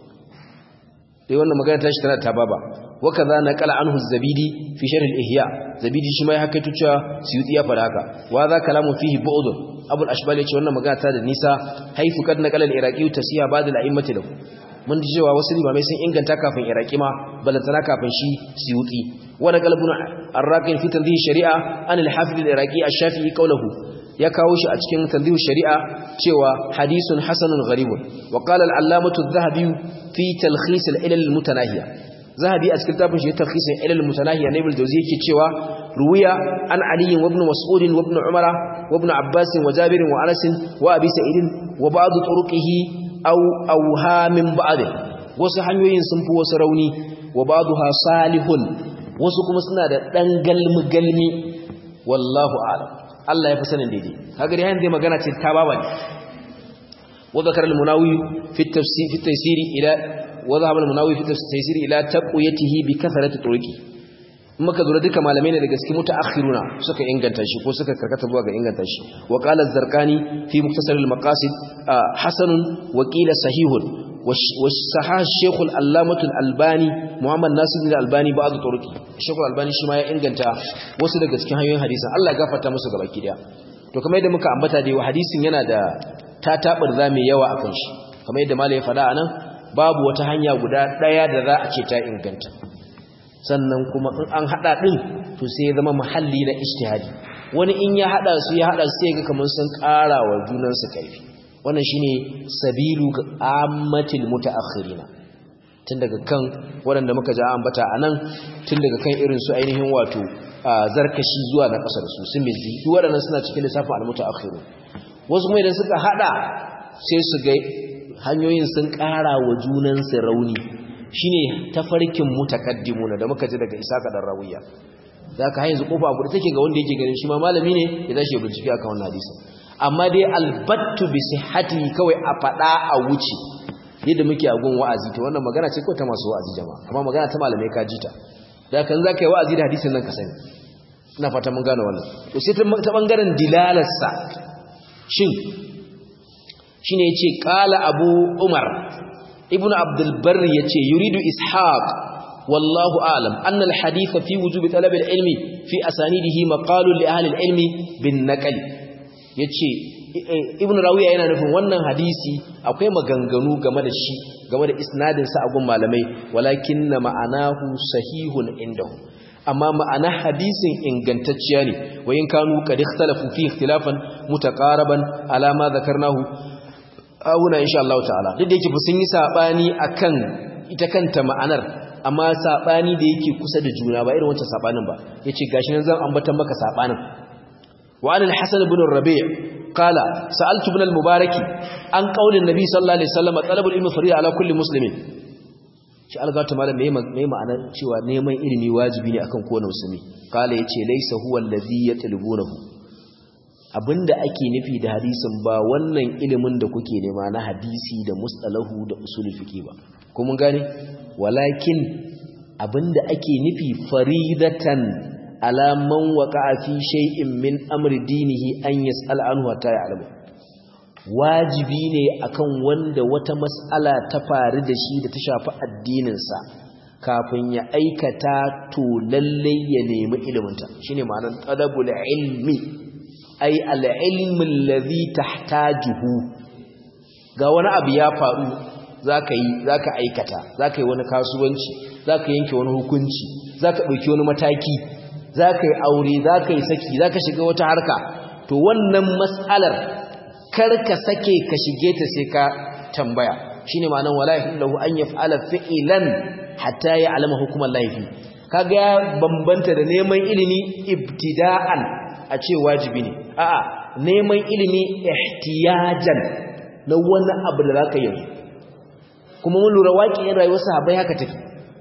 dai wannan magana ta shi tana ta baba wa kaza naqala anhu az-zabidi fi sharh al-ihya zabidi shi ma ya hakaito cewa suyuti ya fara haka wa za kalamu fihi bu'dun abul ashbal yace wannan magana ta da nisa haifu kad naqala al-iraqi tasiha ba'd al-a'immati lahu mun ji cewa wasu limamai sun inganta kafin iraqi ma balantana kafin shi suyuti wa naqala ibn ar-raqi fi tanzih shari'a an al-hafiz al-iraqi ash-shafi'i qawluhu ya kawo shi a cikin tanzih shari'a cewa hadisun hasanun gharibun wa qala al-allamatu adh-dhahabi fi talkhis al-ilal al-mutanahiya zahabi a cikin tafin shi talkhisin ilal mutanahiya na ibn jawzi yake cewa ruwiya an ali wa ibn mas'ud wa ibn umara wa ibn abbas wa jabir wa anas wa abi sa'id wa ba'd turuqihi aw awha min ba'd wasu hanyoyin sun fi wasu rauni wa ba'daha salihun wasu kuma suna da dan galmi galmi wallahu a'lam Allah ya fi sanin daidai kaga dai hanzai magana ce ta baba ne wa zakara al-munawi fi at-tafsir fi at-taysir ila وذهب المناوي في التفسير الى تقويته بكثره طرقه maka zura duka malamai ne daga cikin mutaakhiruna suka inganta shi ko suka karkata zuwa ga inganta shi wa qala az-zarqani fi muktasar al-maqasid hasanun wa qila sahihun wa sahah shaykh al-allamah al-albani muhammad nasir al-albani ba'd turuqi shaykh al-albani shi ma ya inganta wasu daga cikin hanyoyin hadisin Allah ya gafarta musu gabaki daya to kamar yadda muka ambata dai hadisin yana da tatabar zame yawa akan shi kamar yadda malai ya faɗa anan babu wata hanya guda ɗaya da za a ce ta inganta sannan kuma in an haɗa ɗin to sai ya zama muhalli na ijtihadi wani in ya haɗa su ya haɗa sai ga kamar sun ƙara wa junansu ƙarfi wannan shine sabilu ammatil mutaakhirina tun daga kan waɗanda muka ja ambata anan tun daga kan irin su ainihin wato zarkashi zuwa na ƙasar su sun mizi duk waɗannan suna cikin lissafin al-mutaakhirun wasu kuma idan suka haɗa sai su ga hanyoyin sun ƙara wa junansu rauni shi ne tafarkin mutakaddimuna da muka ji daga isa kaɗan rawiya za ka hanyar kofa abu da take ga wanda yake ganin shi ma malami ne ya tashi ya bincike aka wannan hadisin amma dai albattu bi sihhati kawai a faɗa a wuce yadda muke a gun wa'azi to wannan magana ce ko ta masu wa'azi jama'a amma magana ta malamai ka jita da kan za ka yi wa'azi da hadisin nan ka sani ina fata mun gane wannan to sai ta bangaren dilalarsa shin shine yace qala abu umar ibnu abdul barr yace yuridu ishaq wallahu a'lam anna al hadith fi wujub talab al ilmi fi asanidihi maqalun li ahli al ilmi bin naql yace ibn rawiya yana nufin wannan hadisi akwai maganganu game da shi game da isnadin sa a gun malamai walakinna ma'anahu sahihun indahu amma ma'ana hadisin ingantacciya ne wa in kanu qad ikhtalafu fi ikhtilafan mutaqaraban ala ma zakarnahu awuna insha Allah ta'ala duk da yake sun yi sabani akan ita kanta ma'anar amma sabani da yake kusa da juna ba irin wancan sabanin ba yace gashi nan zan ambata maka sabanin wa an al-hasan ibn rabi' qala sa'altu ibn al-mubarak an qaulin nabi sallallahu alaihi wasallam talabul ilmi fariida ala kulli muslimin shi algata malam me me ma'anar cewa neman ilimi wajibi ne akan kowane musulmi qala yace laysa huwa alladhi yatlubunahu abinda ake nufi da hadisin ba wannan ilimin da kuke nema na hadisi da mustalahu da usulul fiqh ba ko mun gane walakin abinda ake nufi faridatan ala man waqa'a fi shay'in min amri dinihi an yas'al anhu hatta ya'lamu wajibi ne akan wanda wata mas'ala ta faru da shi da ta shafi addininsa kafin ya aikata to lalle ya nemi iliminta shine ma'anar talabul ilmi ai al-ilmi alladhi tahtajuhu ga wani abu ya faru zaka yi zaka aikata zaka yi wani kasuwanci zaka yanke wani hukunci zaka dauki wani mataki zaka yi aure zaka yi saki zaka shiga wata harka to wannan mas'alar kar ka sake ka shige ta sai ka tambaya shine ma'anar wala yahillu an yaf'ala fi'lan hatta ya'lama hukumar laifi kaga ya bambanta da neman ilimi ibtida'an a ce wajibi ne a'a neman ilimi ihtiyajan na wani abu da zaka yi kuma mun lura waƙiyar rayuwar sahabbai haka take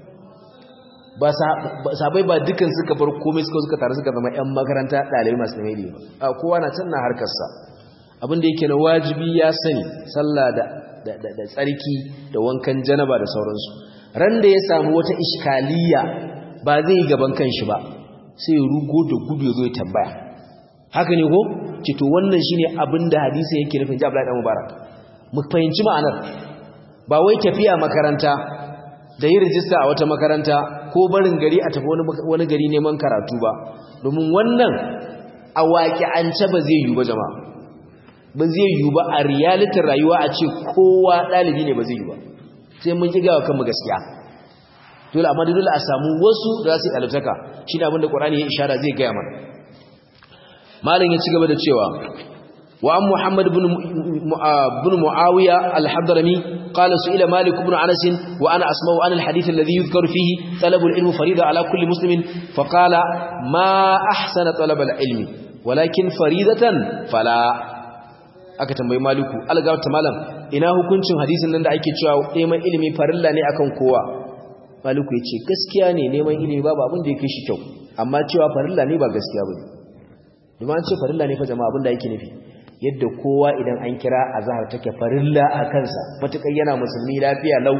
ba sahabbai ba dukan suka bar komai suka suka tare suka zama ƴan makaranta ɗalibai masu neman ilimi ba a kowa na can na harkarsa abinda yake na wajibi ya sani sallah da da tsarki da wankan janaba da sauransu ran da ya samu wata iskaliya ba zai gaban kanshi ba sai ya rugo da gudu ya zo ya tambaya haka ne ko ce to wannan shine abinda hadisi yake nufin ji Abdullahi dan Mubarak mu fahimci ma'anar ba wai tafiya makaranta da yi rijista a wata makaranta ko barin gari a tafi wani gari neman karatu ba domin wannan a waƙi'ance ba zai yiwu ba jama'a ba zai yiwu ba a realitin rayuwa a ce kowa ɗalibi ne ba zai yiwu ba sai mun ƙi gawa kanmu gaskiya dole amma dole a samu wasu da za su yi ɗalibtaka shi ne abinda ƙwarani ya ishara zai gaya mana malin ya ci gaba da cewa wa an muhammad bin mu'awiya al-hadrami qala su'ila malik ibn anas wa ana asma'u an al-hadith alladhi yuzkaru fihi talab al-ilm farida ala kulli muslimin fa qala ma ahsana talab al-ilmi walakin faridatan fala aka tambayi maliku algawta malam ina hukuncin hadisin nan da ake cewa neman ilimi farilla ne akan kowa maliku yace gaskiya ne neman ilimi babu abin da yake shi kyau amma cewa farilla ne ba gaskiya bane domin an ce farilla ne fa jama'a abin da yake nufi yadda kowa idan an kira azhar take farilla a kansa matukai yana musulmi lafiya lau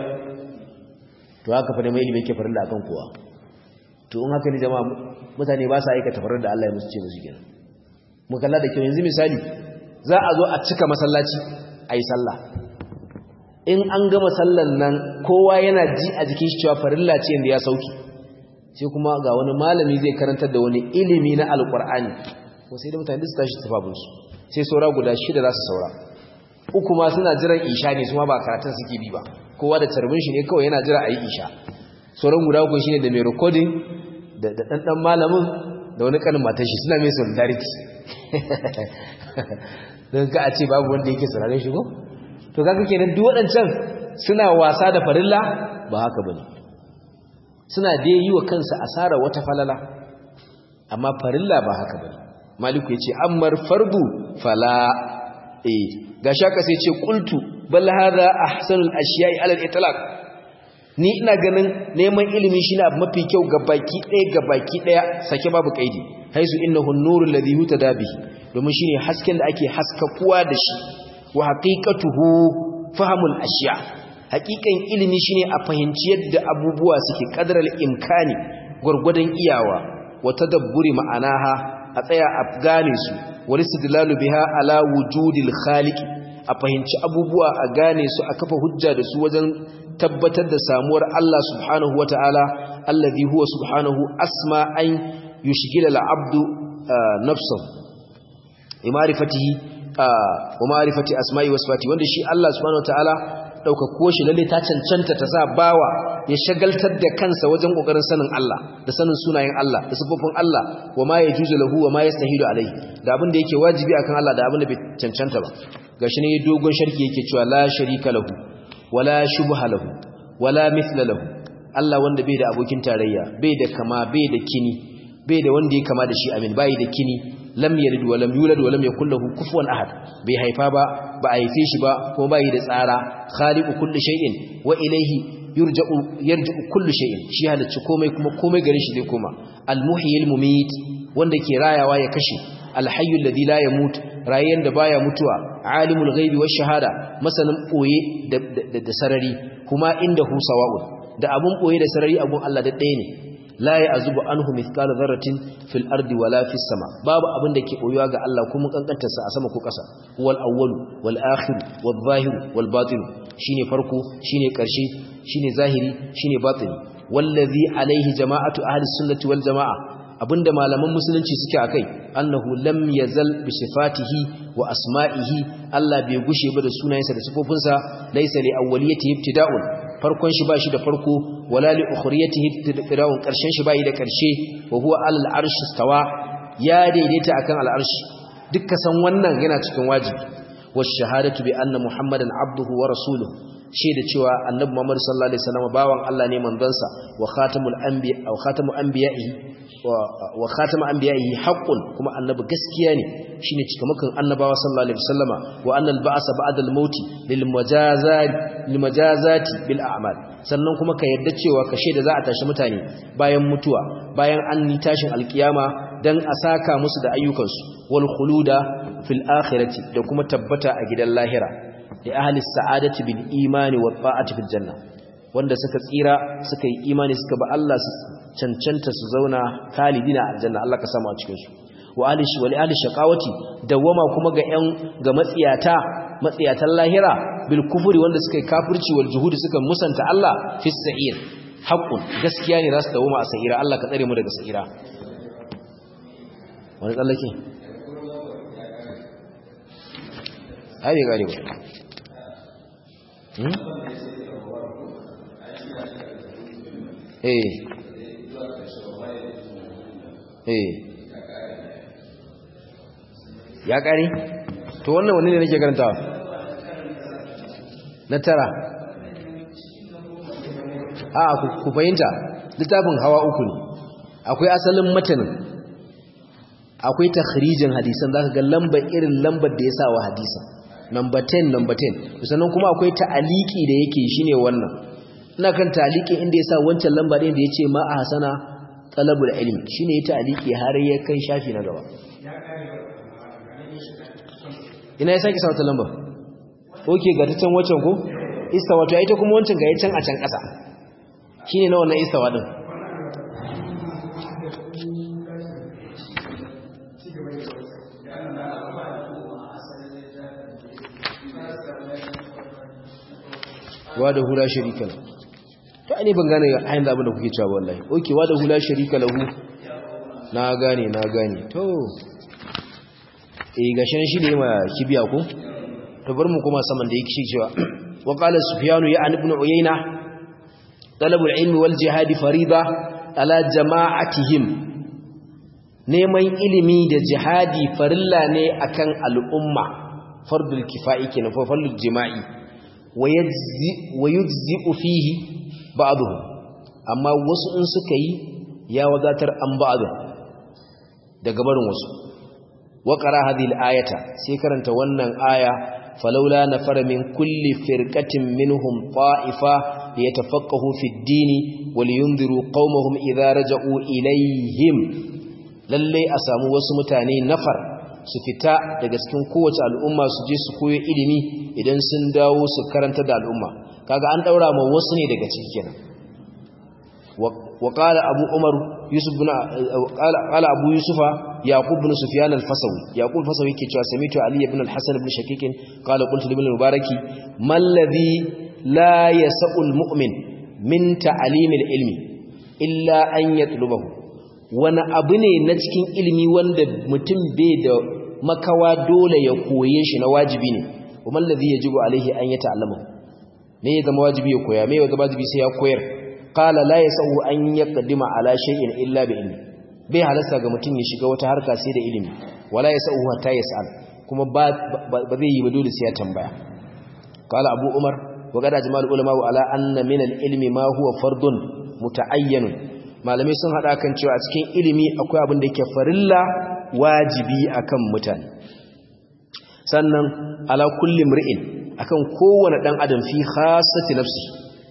to haka fa neman ilimi yake farilla akan kowa to in haka ne jama'a mutane ba sa aikata farilla da Allah ya musu ce musu kenan mu kalla da kyau yanzu misali za a zo a cika masallaci a yi sallah in an gama sallan nan kowa yana ji a jikin shi cewa farilla ce yadda ya sauki sai kuma ga wani malami zai karantar da wani ilimi na alkur'ani ko sai da mutane su tashi tafabinsu sai saura guda shida za su saura uku ma suna jiran isha ne su ma ba karatun suke bi ba kowa da carbin shi ne kawai yana jira a yi isha sauran guda uku shine da mai rikodin da ɗanɗan malamin da wani kanin matashi suna mai solidarity don ka a ce babu wanda yake sararin shi ko to kaga kenan duk waɗancan suna wasa da farilla ba haka bane suna dai yi wa kansa asara wata falala amma farilla ba haka bane maliku yace ammar fardu fala eh gashi aka sai ce qultu bal hadha ahsanul ashiya'i ala al-itlaq ni ina ganin neman ilimi shine abu mafi kyau ga baki ɗaya ga baki ɗaya sake babu kaidi haisu innahu an-nuru alladhi yutada bihi domin shine hasken da ake haskakuwa da shi wa haqiqatuhu fahmul ashiya haqiqan ilimi shine a fahimci yadda abubuwa suke kadaral imkani gurgudan iyawa wa tadabburi ma'anaha a tsaya a gane su wal istidlalu biha ala wujudil khaliq a fahimci abubuwa a gane su a kafa hujja da su wajen tabbatar da samuwar Allah subhanahu wata'ala allazi huwa subhanahu asma an yushghila al-abdu nafsuhu imarifatihi wa ma'rifati asma'i wa sifati wanda shi Allah subhanahu wata'ala daukakuwa shi lalle ta cancanta ta sa bawa ya shagaltar da kansa wajen kokarin sanin Allah da sanin sunayen Allah da sifofin Allah wa ma yajuzu lahu wa ma yastahilu alaihi da abin da yake wajibi akan Allah da abin da bai cancanta ba gashi ne dogon sharki yake cewa la sharika lahu wala shubha lahu wala mithla lahu Allah wanda bai da abokin tarayya bai da kama bai da kini bai da wanda ya kama da shi amin bai da kini lam yalid wa lam yulad wa lam yakul lahu kufuwan ahad bai haifa ba ba a haife shi ba kuma bai da tsara khaliqu kulli shay'in wa ilayhi yurja'u yarji'u kulli shay'in shi halacci komai kuma komai gare shi zai koma al-muhyil mumit wanda ke rayawa ya kashe al-hayyu alladhi la yamut rayan da baya mutuwa alimul ghaibi wash shahada masanin boye da sarari kuma inda hu sawa'un da abun boye da sarari abun Allah da ɗaya ne la ya'zubu anhu mithqala dharratin fil ardi wala fis sama babu abin da ke boyuwa ga Allah kuma kankantar sa a sama ko ƙasa wal awwal wal akhir wal zahir wal batin shine farko shine ƙarshe shine zahiri shine batini wallazi alaihi jama'atu ahli sunnati wal jama'a abinda malaman musulunci suke akai annahu lam yazal bi sifatihi wa asma'ihi Allah bai gushe ba da sunayensa da sifofinsa laysa li awwaliyatihi ibtida'un farkon shi bashi da farko wala li ukhriyatihi ibtida'un karshen shi bai da karshe wa huwa alal arshi stawa ya daidaita akan al arshi dukkan san wannan yana cikin wajibi wa shahadatu bi anna muhammadan abduhu wa rasuluhu shaida cewa annabi Muhammad sallallahu alaihi wasallam bawan Allah ne manzansa wa khatamul anbiya aw khatamu anbiya'ihi wa khatamu anbiya'ihi haqqun kuma annabi gaskiya ne shine cikamakan annabawa sallallahu alaihi wasallama wa annal ba'sa ba'da al-maut lil majazati lil majazati bil a'mal sannan kuma ka yadda cewa ka shaida za a tashi mutane bayan mutuwa bayan an yi tashin alkiyama dan a saka musu da ayyukansu wal khuluda fil akhirati da kuma tabbata a gidan lahira da ahli sa'adati bil imani wa ta'ati fil janna wanda suka tsira suka yi imani suka ba Allah su cancanta su zauna khalidina aljanna Allah ka samu a cikin su wa ahli wa li ahli shaqawati dawama kuma ga yan ga matsiyata matsiyatan lahira bil kufri wanda suka yi kafirci wal juhudi suka musanta Allah fi sa'ir haqqun gaskiya ne za su dawama a sa'ira Allah ka tsare mu daga sa'ira wani tsallake ai bai gane ba eh eh ya kare to wannan wani ne nake karantawa na tara a ku fahimta littafin hawa uku ne akwai asalin matanin akwai takhrijin hadisan zaka ga lambar irin lambar da ya sa wa hadisan number 10 number 10 sannan kuma akwai ta'aliki da yake shine wannan ina kan ta'aliki inda ya sa wancan lamba din da yace ma a hasana talabul ilmi shine ya ta'aliki har ya kai shafi na gaba ina ya saki sa wata lamba okay ga ta can wancan ko istawa to ita kuma wancan ga ya can a can kasa shine na wannan istawa din wa da hula sharika lahu to ani ban gane ayin da abin da kuke cewa wallahi okay wa da hula sharika lahu na gane na gane to eh gashin shi ne ma kibiya ko to bar mu kuma saman da yake cewa wa qala sufyan ya an ibn uyayna talab al-ilm wal jihad farida ala jama'atihim neman ilimi da jihadi farilla ne akan al'umma fardul kifa'i kenan fa fardul jima'i wa yujzi'u fihi ba'dhum amma wasu in suka yi ya wadatar an ba'd daga barin wasu wa qara hadhihi al-ayata sai karanta wannan aya falawla nafara min kulli firqatin minhum ta'ifa liyatafaqahu fi ad-din wa liyunziru qaumahum idha raja'u ilayhim lalle a samu wasu mutane nafar su fita daga cikin kowace al'umma su je su koyo ilimi idan sun dawo su karanta da al'umma kaga an daura ma wasu ne daga ciki kenan wa qala abu umar yusuf bin qala abu yusufa yaqub ibn sufyan al-fasawi yaqub al-fasawi yake cewa samitu ali ibn al-hasan ibn shaqiq qala qultu li ibn al-mubaraki mal ladhi la yas'u al-mu'min min ta'lim al-ilmi illa an yatlubahu wani abu ne na cikin ilimi wanda mutum bai da makawa dole ya koye shi na wajibi ne kuma ladhi yajibu alaihi an yata'allama me ya zama wajibi ya koya me ya zama wajibi sai ya koyar qala la yas'u an yaqdima ala shay'in illa bi ilmi bai halasta ga mutum ya shiga wata harka sai da ilimi wala yas'u hatta yas'al kuma ba zai yi ba dole sai ya tambaya qala abu umar wa qad ajmal ulama ala anna min al-ilmi ma huwa fardun muta'ayyan malamai sun hada kan cewa a cikin ilimi akwai abin da yake farilla wajibi akan mutane sannan ala kulli mri'in akan kowane dan adam fi khassati nafsi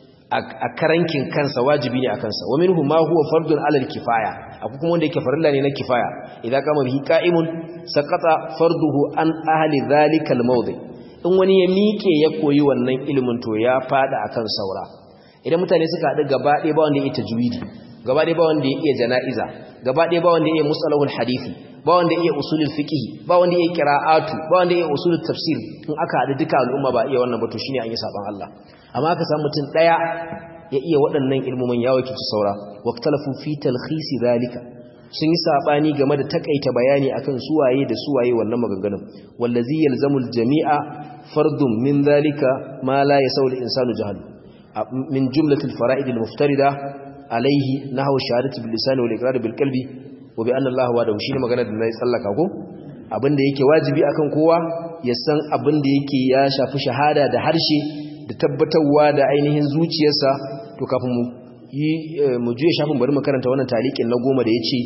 a karankin kansa wajibi ne a kansa wa minhu ma huwa fardun alal kifaya akwai kuma wanda yake farilla ne na kifaya idan kama bihi qa'imun saqata farduhu an ahli zalika almawdi in wani ya miƙe ya koyi wannan ilimin to ya fada akan saura idan mutane suka haɗu gaba ɗaya ba wanda ya iya tajwidi gaba ɗaya ba wanda ya iya jana'iza gaba ɗaya ba wanda ya iya musalahul hadisi ba wanda ya iya usulul fiqh ba wanda ya iya qira'atu ba wanda ya iya usulul tafsir in aka haɗu duka al'umma ba iya wannan ba to shine an yi saban Allah amma aka samu mutum ɗaya ya iya waɗannan ilmomin ya wakilci saura waqtalafu fi talkhisi zalika sun yi sabani game da takaita bayani akan suwaye da suwaye wannan maganganun wallazi yalzamul jami'a fardun min zalika ma la yasawul insanu jahalu min jumlatil fara'id al-muftarida alayhi nahwu shahadati bil lisan wal iqrar bil qalbi wa bi anna Allah wa shine magana da nayi tsallaka ko abinda yake wajibi akan kowa ya san abinda yake ya shafi shahada da harshe da tabbatarwa da ainihin zuciyarsa to kafin mu yi mu juye shafin bari mu karanta wannan taliqin na goma da yace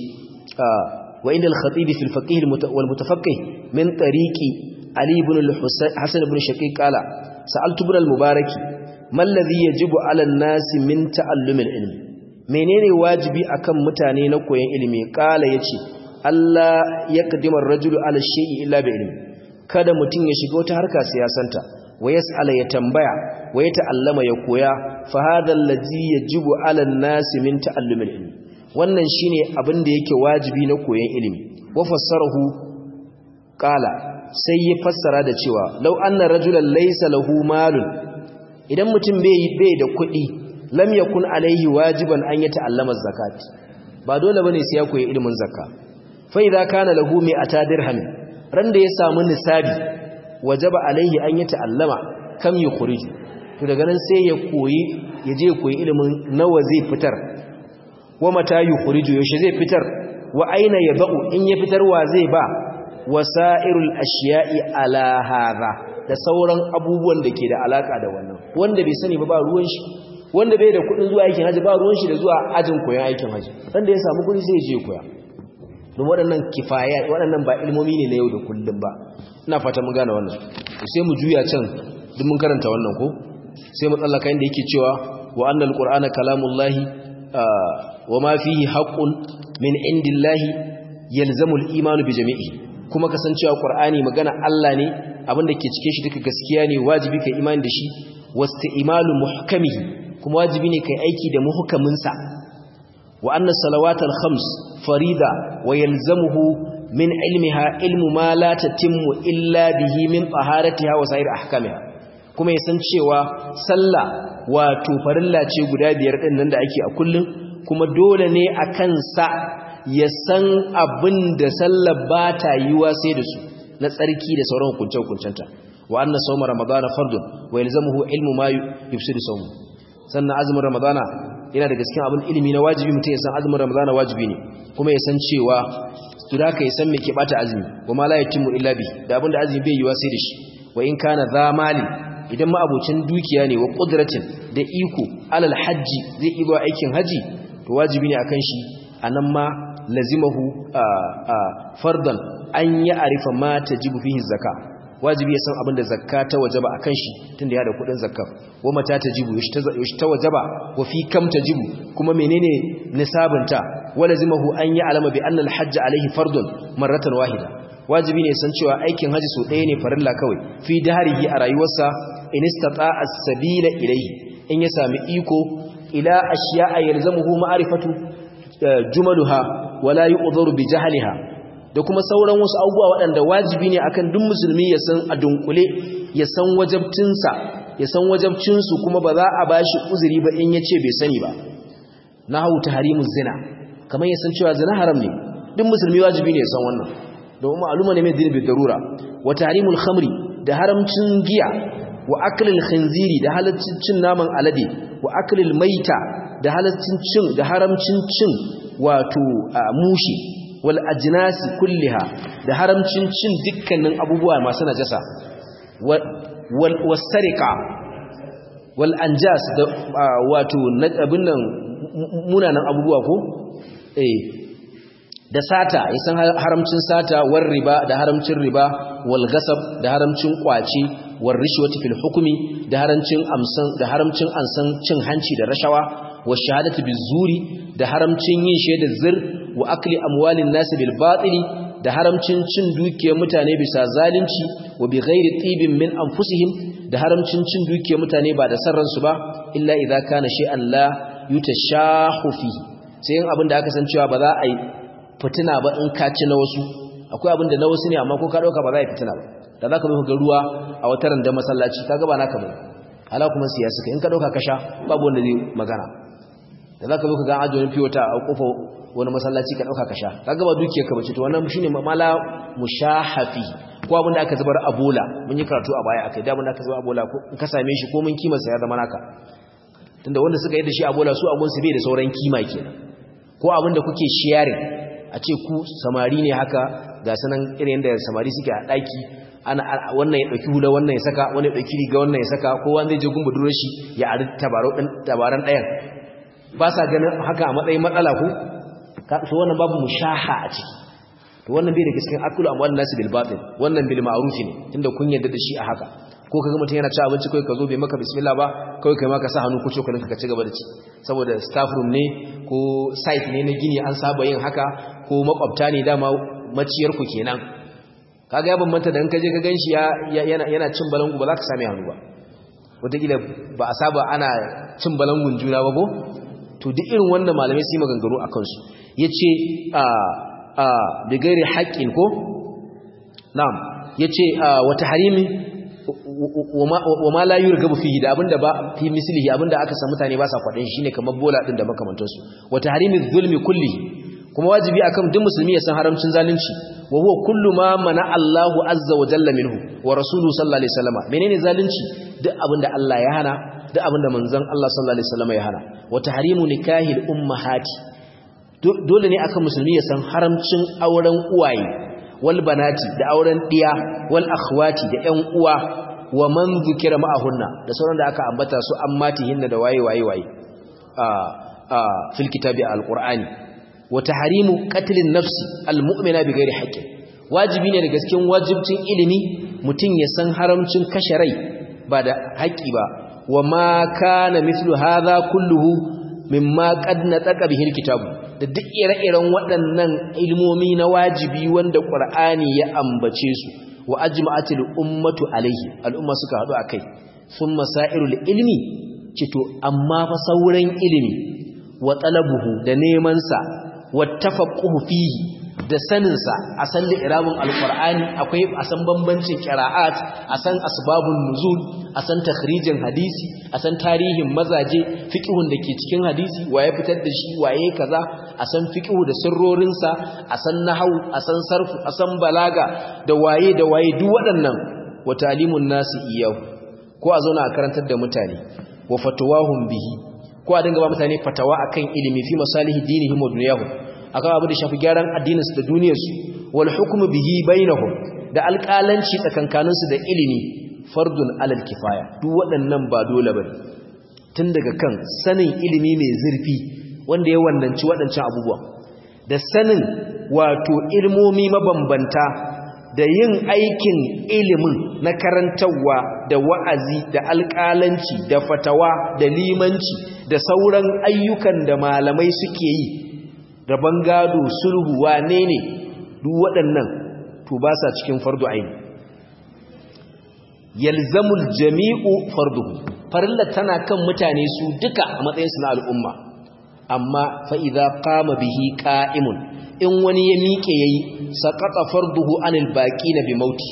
wa inda al-khatib fi al-faqih wal mutafaqqih min tariqi ali ibn al-hasan ibn shaqiq qala sa'altu ibn al-mubarak ma alladhi yajibu 'ala an-nas min ta'allum al-ilm menene wajibi akan mutane na koyon ilimi qala yace Allah yaqdimu ar-rajulu 'ala shay'i illa bi ilmi kada mutun ya shiga wata harka siyasanta wa yas'ala ya tambaya wa ya ta'allama ya koya fa hadha allazi yajibu 'ala an-nasi min ta'allum al-ilm wannan shine abin da yake wajibi na koyon ilimi wa fassarahu qala sai ya fassara da cewa law anna rajulan laysa lahu malun idan mutum bai bai da kuɗi lam yakun alaihi wajiban an ya ta'allama zakat ba dole bane sai ya koyi ilimin zakka fa idza kana lahu mi'ata dirham ran da ya samu nisabi wajaba alaihi an ya ta'allama kam yukhriju to daga nan sai ya koyi ya je koyi ilimin nawa zai fitar wa mata yukhriju yaushe zai fitar wa aina yabau in ya fitar wa zai ba wasairul ashiya'i ala hadha da sauran abubuwan da ke da alaka da wannan wanda bai sani ba ba ruwan shi wanda bai da kudin zuwa aikin haji ba ruwan shi da zuwa ajin koyon aikin haji wanda ya samu kudi sai ya je koya don waɗannan kifaya waɗannan ba ilmomi ne na yau da kullum ba ina fata mun gane wannan sai mu juya can duk mun karanta wannan ko sai mu tsallaka inda yake cewa wa annal qur'ana kalamullahi wa ma fihi haqqun min indillahi yalzamu al-iman bi jami'i kuma kasancewa qur'ani magana Allah ne abinda ke cike shi duka gaskiya ne wajibi kai imani da shi wasti'malu muhkamihi kuma wajibi ne kai aiki da muhkamin sa wa anna salawatal khams farida wa yalzamuhu min ilmiha ilmu ma la tatimmu illa bihi min taharatiha wa sa'ir ahkamiha kuma ya san cewa sallah wato farilla ce guda biyar din nan da ake a kullum kuma dole ne a kansa ya san abin da sallah ba ta yiwa sai da su na tsarki da sauran hukunce-hukuncenta wa anna sawma ramadana fardun wa yalzamuhu ilmu ma yufsidu sawmu sannan azumin ramadana yana da gaskiya abin ilimi na wajibi mutum ya san azumin ramadana wajibi ne kuma ya san cewa to da ka yi san me ke bata azumi wa ma la yatimmu illa bi da abin da azumi bai yiwa sai da shi wa in kana za mali idan ma abocin dukiya ne wa qudratin da iko alal hajji zai iya aikin haji to wajibi ne akan shi anan ma lazimahu fardan an ya arifa ma tajibu fihi zakka wajibi ya san abin da zakka ta wajaba akan shi tunda ya da kudin zakka wa mata tajibu yashi ta wajaba wa fi kam tajibu kuma menene nisabinta walazimahu an ya alama bi anna al-hajj alayhi fardun marratan wahida wajibi ne san cewa aikin haji so ɗaya ne farilla kawai fi daharihi a rayuwarsa in istata as-sabila ilayhi in ya sami iko ila ashiya'a yalzamuhu ma'rifatu jumaluha wala yu'dharu bi jahliha da kuma sauran wasu abubuwa waɗanda wajibi ne akan duk musulmi ya san a dunkule ya san wajabcinsa ya san wajabcinsu kuma ba za a bashi uzuri ba in ya ce bai sani ba na hau taharimu zina kamar ya san cewa zina haram ne duk musulmi wajibi ne ya san wannan domin ma'aluma ne mai dinin darura wa tarimul khamri da haramcin giya wa aklil khinziri da halaccin cin naman alade wa aklil maita da halaccin cin da haramcin cin wato mushi wal ajnasi kulliha da haramcin cin dukkanin abubuwa masu najasa wal wasariqa wal anjas da wato abin nan munanan abubuwa ko eh da sata yasan haramcin sata war riba da haramcin riba wal gasab da haramcin kwaci war rishwati fil hukmi da haramcin amsan da haramcin ansan cin hanci da rashawa wa shahadatu bizuri da haramcin yin shaidar zir wa akli amwalin nas bil batili da haramcin cin dukiyar mutane bisa zalunci wa bi ghairi tibin min anfusihim da haramcin cin dukiyar mutane ba da sarransu ba illa idza kana shay'an la yutashahu fi sai yin abin da aka san cewa ba za a yi fitina ba in ka ci na wasu akwai abin da na wasu ne amma ko ka dauka ba za a yi fitina ba da za ka zo ga ruwa a wata randa masallaci ka ga ba naka ba hala kuma siyasa ka in ka dauka ka sha babu wanda zai magana da za ka zo ka ga ajo wani fiyota a kofa wani masallaci ka dauka ka sha ka ga ba dukiyar ka bace to wannan shine mala mushahafi ko abin da aka zubar a bola mun yi karatu a baya akai da abin da aka zubar a bola ko in ka same shi ko mun kima sa ya zama naka tunda wanda suka yi da shi a bola su abun su bai da sauran kima kenan ko abin da kuke sharing a ce ku samari ne haka ga sanan irin da samari suke a daki ana wannan ya dauki hula wannan ya saka wannan ya dauki riga wannan ya saka kowa zai je gumba duro shi ya ari tabaro din tabaran dayan ba sa ganin haka a matsayin matsala ko so wannan babu mushaha a ciki to wannan bai da cikin akulu amwalin nasu bil batil wannan bil ma'ruf ne tunda kun yarda da shi a haka ko kaga mutum yana ci abinci kai ka zo bai maka bismillah ba kai kai maka sa hannu ko cokalin ka ci gaba da ci saboda staff room ne ko site ne na gini an saba yin haka ko makwabta ne dama maciyar ku kenan kaga ya bambanta da in ka je ka ganshi yana yana cin balangu ba za ka same hannu ba wataƙila ba a saba ana cin balangun juna ba ko to duk irin wannan malamai su yi maganganu a kansu ya ce a a bigairi haƙƙin ko na'am ya ce wata harimi wa ma la yurgabu fihi da abinda ba fi mislihi abinda aka san mutane ba sa kwadin shine kamar bola din da makamantansu wa tahrimi zulmi kulli kuma wajibi akan duk musulmi ya san haramcin zalunci wa huwa kullu ma mana Allahu azza wa jalla minhu wa rasuluhu sallallahu alaihi wasallam menene zalunci duk abinda Allah ya hana duk abinda manzon Allah sallallahu alaihi wasallam ya hana wa tahrimu nikahil ummahati dole ne akan musulmi ya san haramcin auren uwaye wal banati da auren diya wal akhwati da ƴan uwa wa man zukira ma'ahunna da sauran da aka ambata su ammatihinna da waye waye waye a a fil kitabi alqur'ani wa tahrimu qatlin nafsi almu'mina bighairi haqqin wajibi ne da gaskiyar wajibcin ilimi mutun ya san haramcin kashe rai ba da haƙi ba wa ma kana mithlu hadha kulluhu mimma qad nataqa bihi alkitabu da duk ire-iren waɗannan ilmomi na wajibi wanda ƙur'ani ya ambace su wa ajma'atil ummatu alaihi al'umma suka haɗu akai sun masairul ilmi cito amma fa sauran ilimi wa talabuhu da neman sa wa tafaqquhu fihi da sanin sa a san li'irabun alqur'ani akwai a san bambancin qira'at a san asbabun nuzul a san takhrijin hadisi a san tarihin mazaje fiqhun da ke cikin hadisi waye fitar da shi waye kaza a san fiqhu da sirrorinsa a san nahwu a san sarfu a san balaga da waye da waye duk waɗannan wa talimun nasi iyahu ko a zauna a karantar da mutane wa fatawahum bihi ko a dinga ba mutane fatawa akan ilimi fi masalihi dinihim wa dunyahum akan abu da shafi gyaran addininsu da duniyarsu wal hukmu bihi bainahum da alƙalanci tsakankaninsu da ilimi fardun alal kifaya duk waɗannan ba dole bane tun daga kan sanin ilimi mai zurfi wanda ya wannanci waɗancan abubuwan da sanin wato ilmomi mabambanta da yin aikin ilimin na karantarwa da wa'azi da alƙalanci da fatawa da limanci da sauran ayyukan da malamai suke yi rabon gado sulhu wane ne duk waɗannan to ba sa cikin fardu aini yalzamul jami'u farduhu farilla tana kan mutane su duka a matsayinsu na al'umma amma fa idza qama bihi qa'imun in wani ya miƙe yayi saqata farduhu anil baqina bi mauti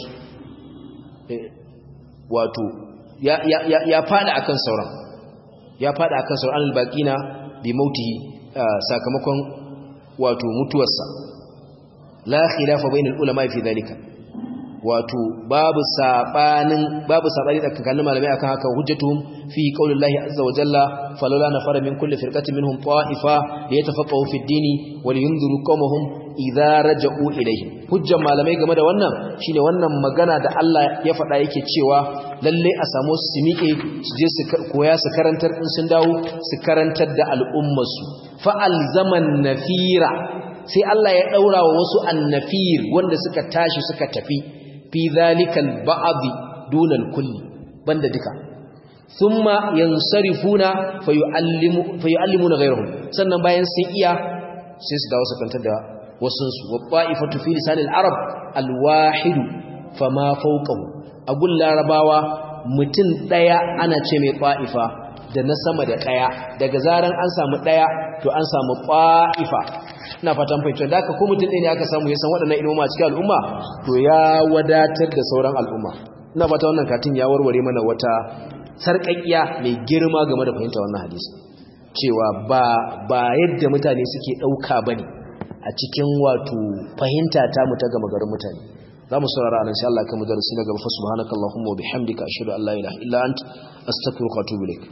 wato ya ya ya, ya fada akan sauran ya fada akan sauran anil baqina bi mautihi sakamakon wato mutuwarsa la khilafa bainal ulama fi dhalika wato babu sabanin babu sabani tsakanin malamai akan haka hujjatuhum fi qaulillahi azza wa jalla falawla nafara min kulli firqatin minhum ta'ifa liyatafaqahu fi ad-dini wa liyunziru qawmahum idza raja'u ilayhim hujjan malamai game da wannan shine wannan magana da Allah ya faɗa yake cewa lalle a samu su miƙe su je su koya su karantar in sun dawo su karantar da al'ummarsu fa alzaman nafira sai Allah ya daura wa wasu annafir wanda suka tashi suka tafi fi zalikal ba'd duna kulli banda duka thumma yansarifuna fayuallimu fayuallimuna ghayruhum sannan bayan sun iya sai su dawo su kantar da wasun su wa'ifatu fi lisanil arab alwahid fama fawqahu agul larabawa mutum daya ana ce mai qa'ifa da na sama da daya daga zaran an samu daya to an samu qa'ifa ina fatan fahimta da aka ko mutum ɗaya ne aka samu ya san waɗannan ilmoma cikin al'umma to ya wadatar da sauran al'umma ina fata wannan katin ya warware mana wata sarƙaƙiya mai girma game da fahimta wannan hadisi cewa ba ba yadda mutane suke ɗauka ba ne a cikin wato fahimta ta mu ta gama garin mutane za mu saurara a nan sha Allah kan mu darasi na gaba fa subhanakallahumma wa bihamdika ashhadu an la ilaha illa ant astaghfiruka wa atubu ilaik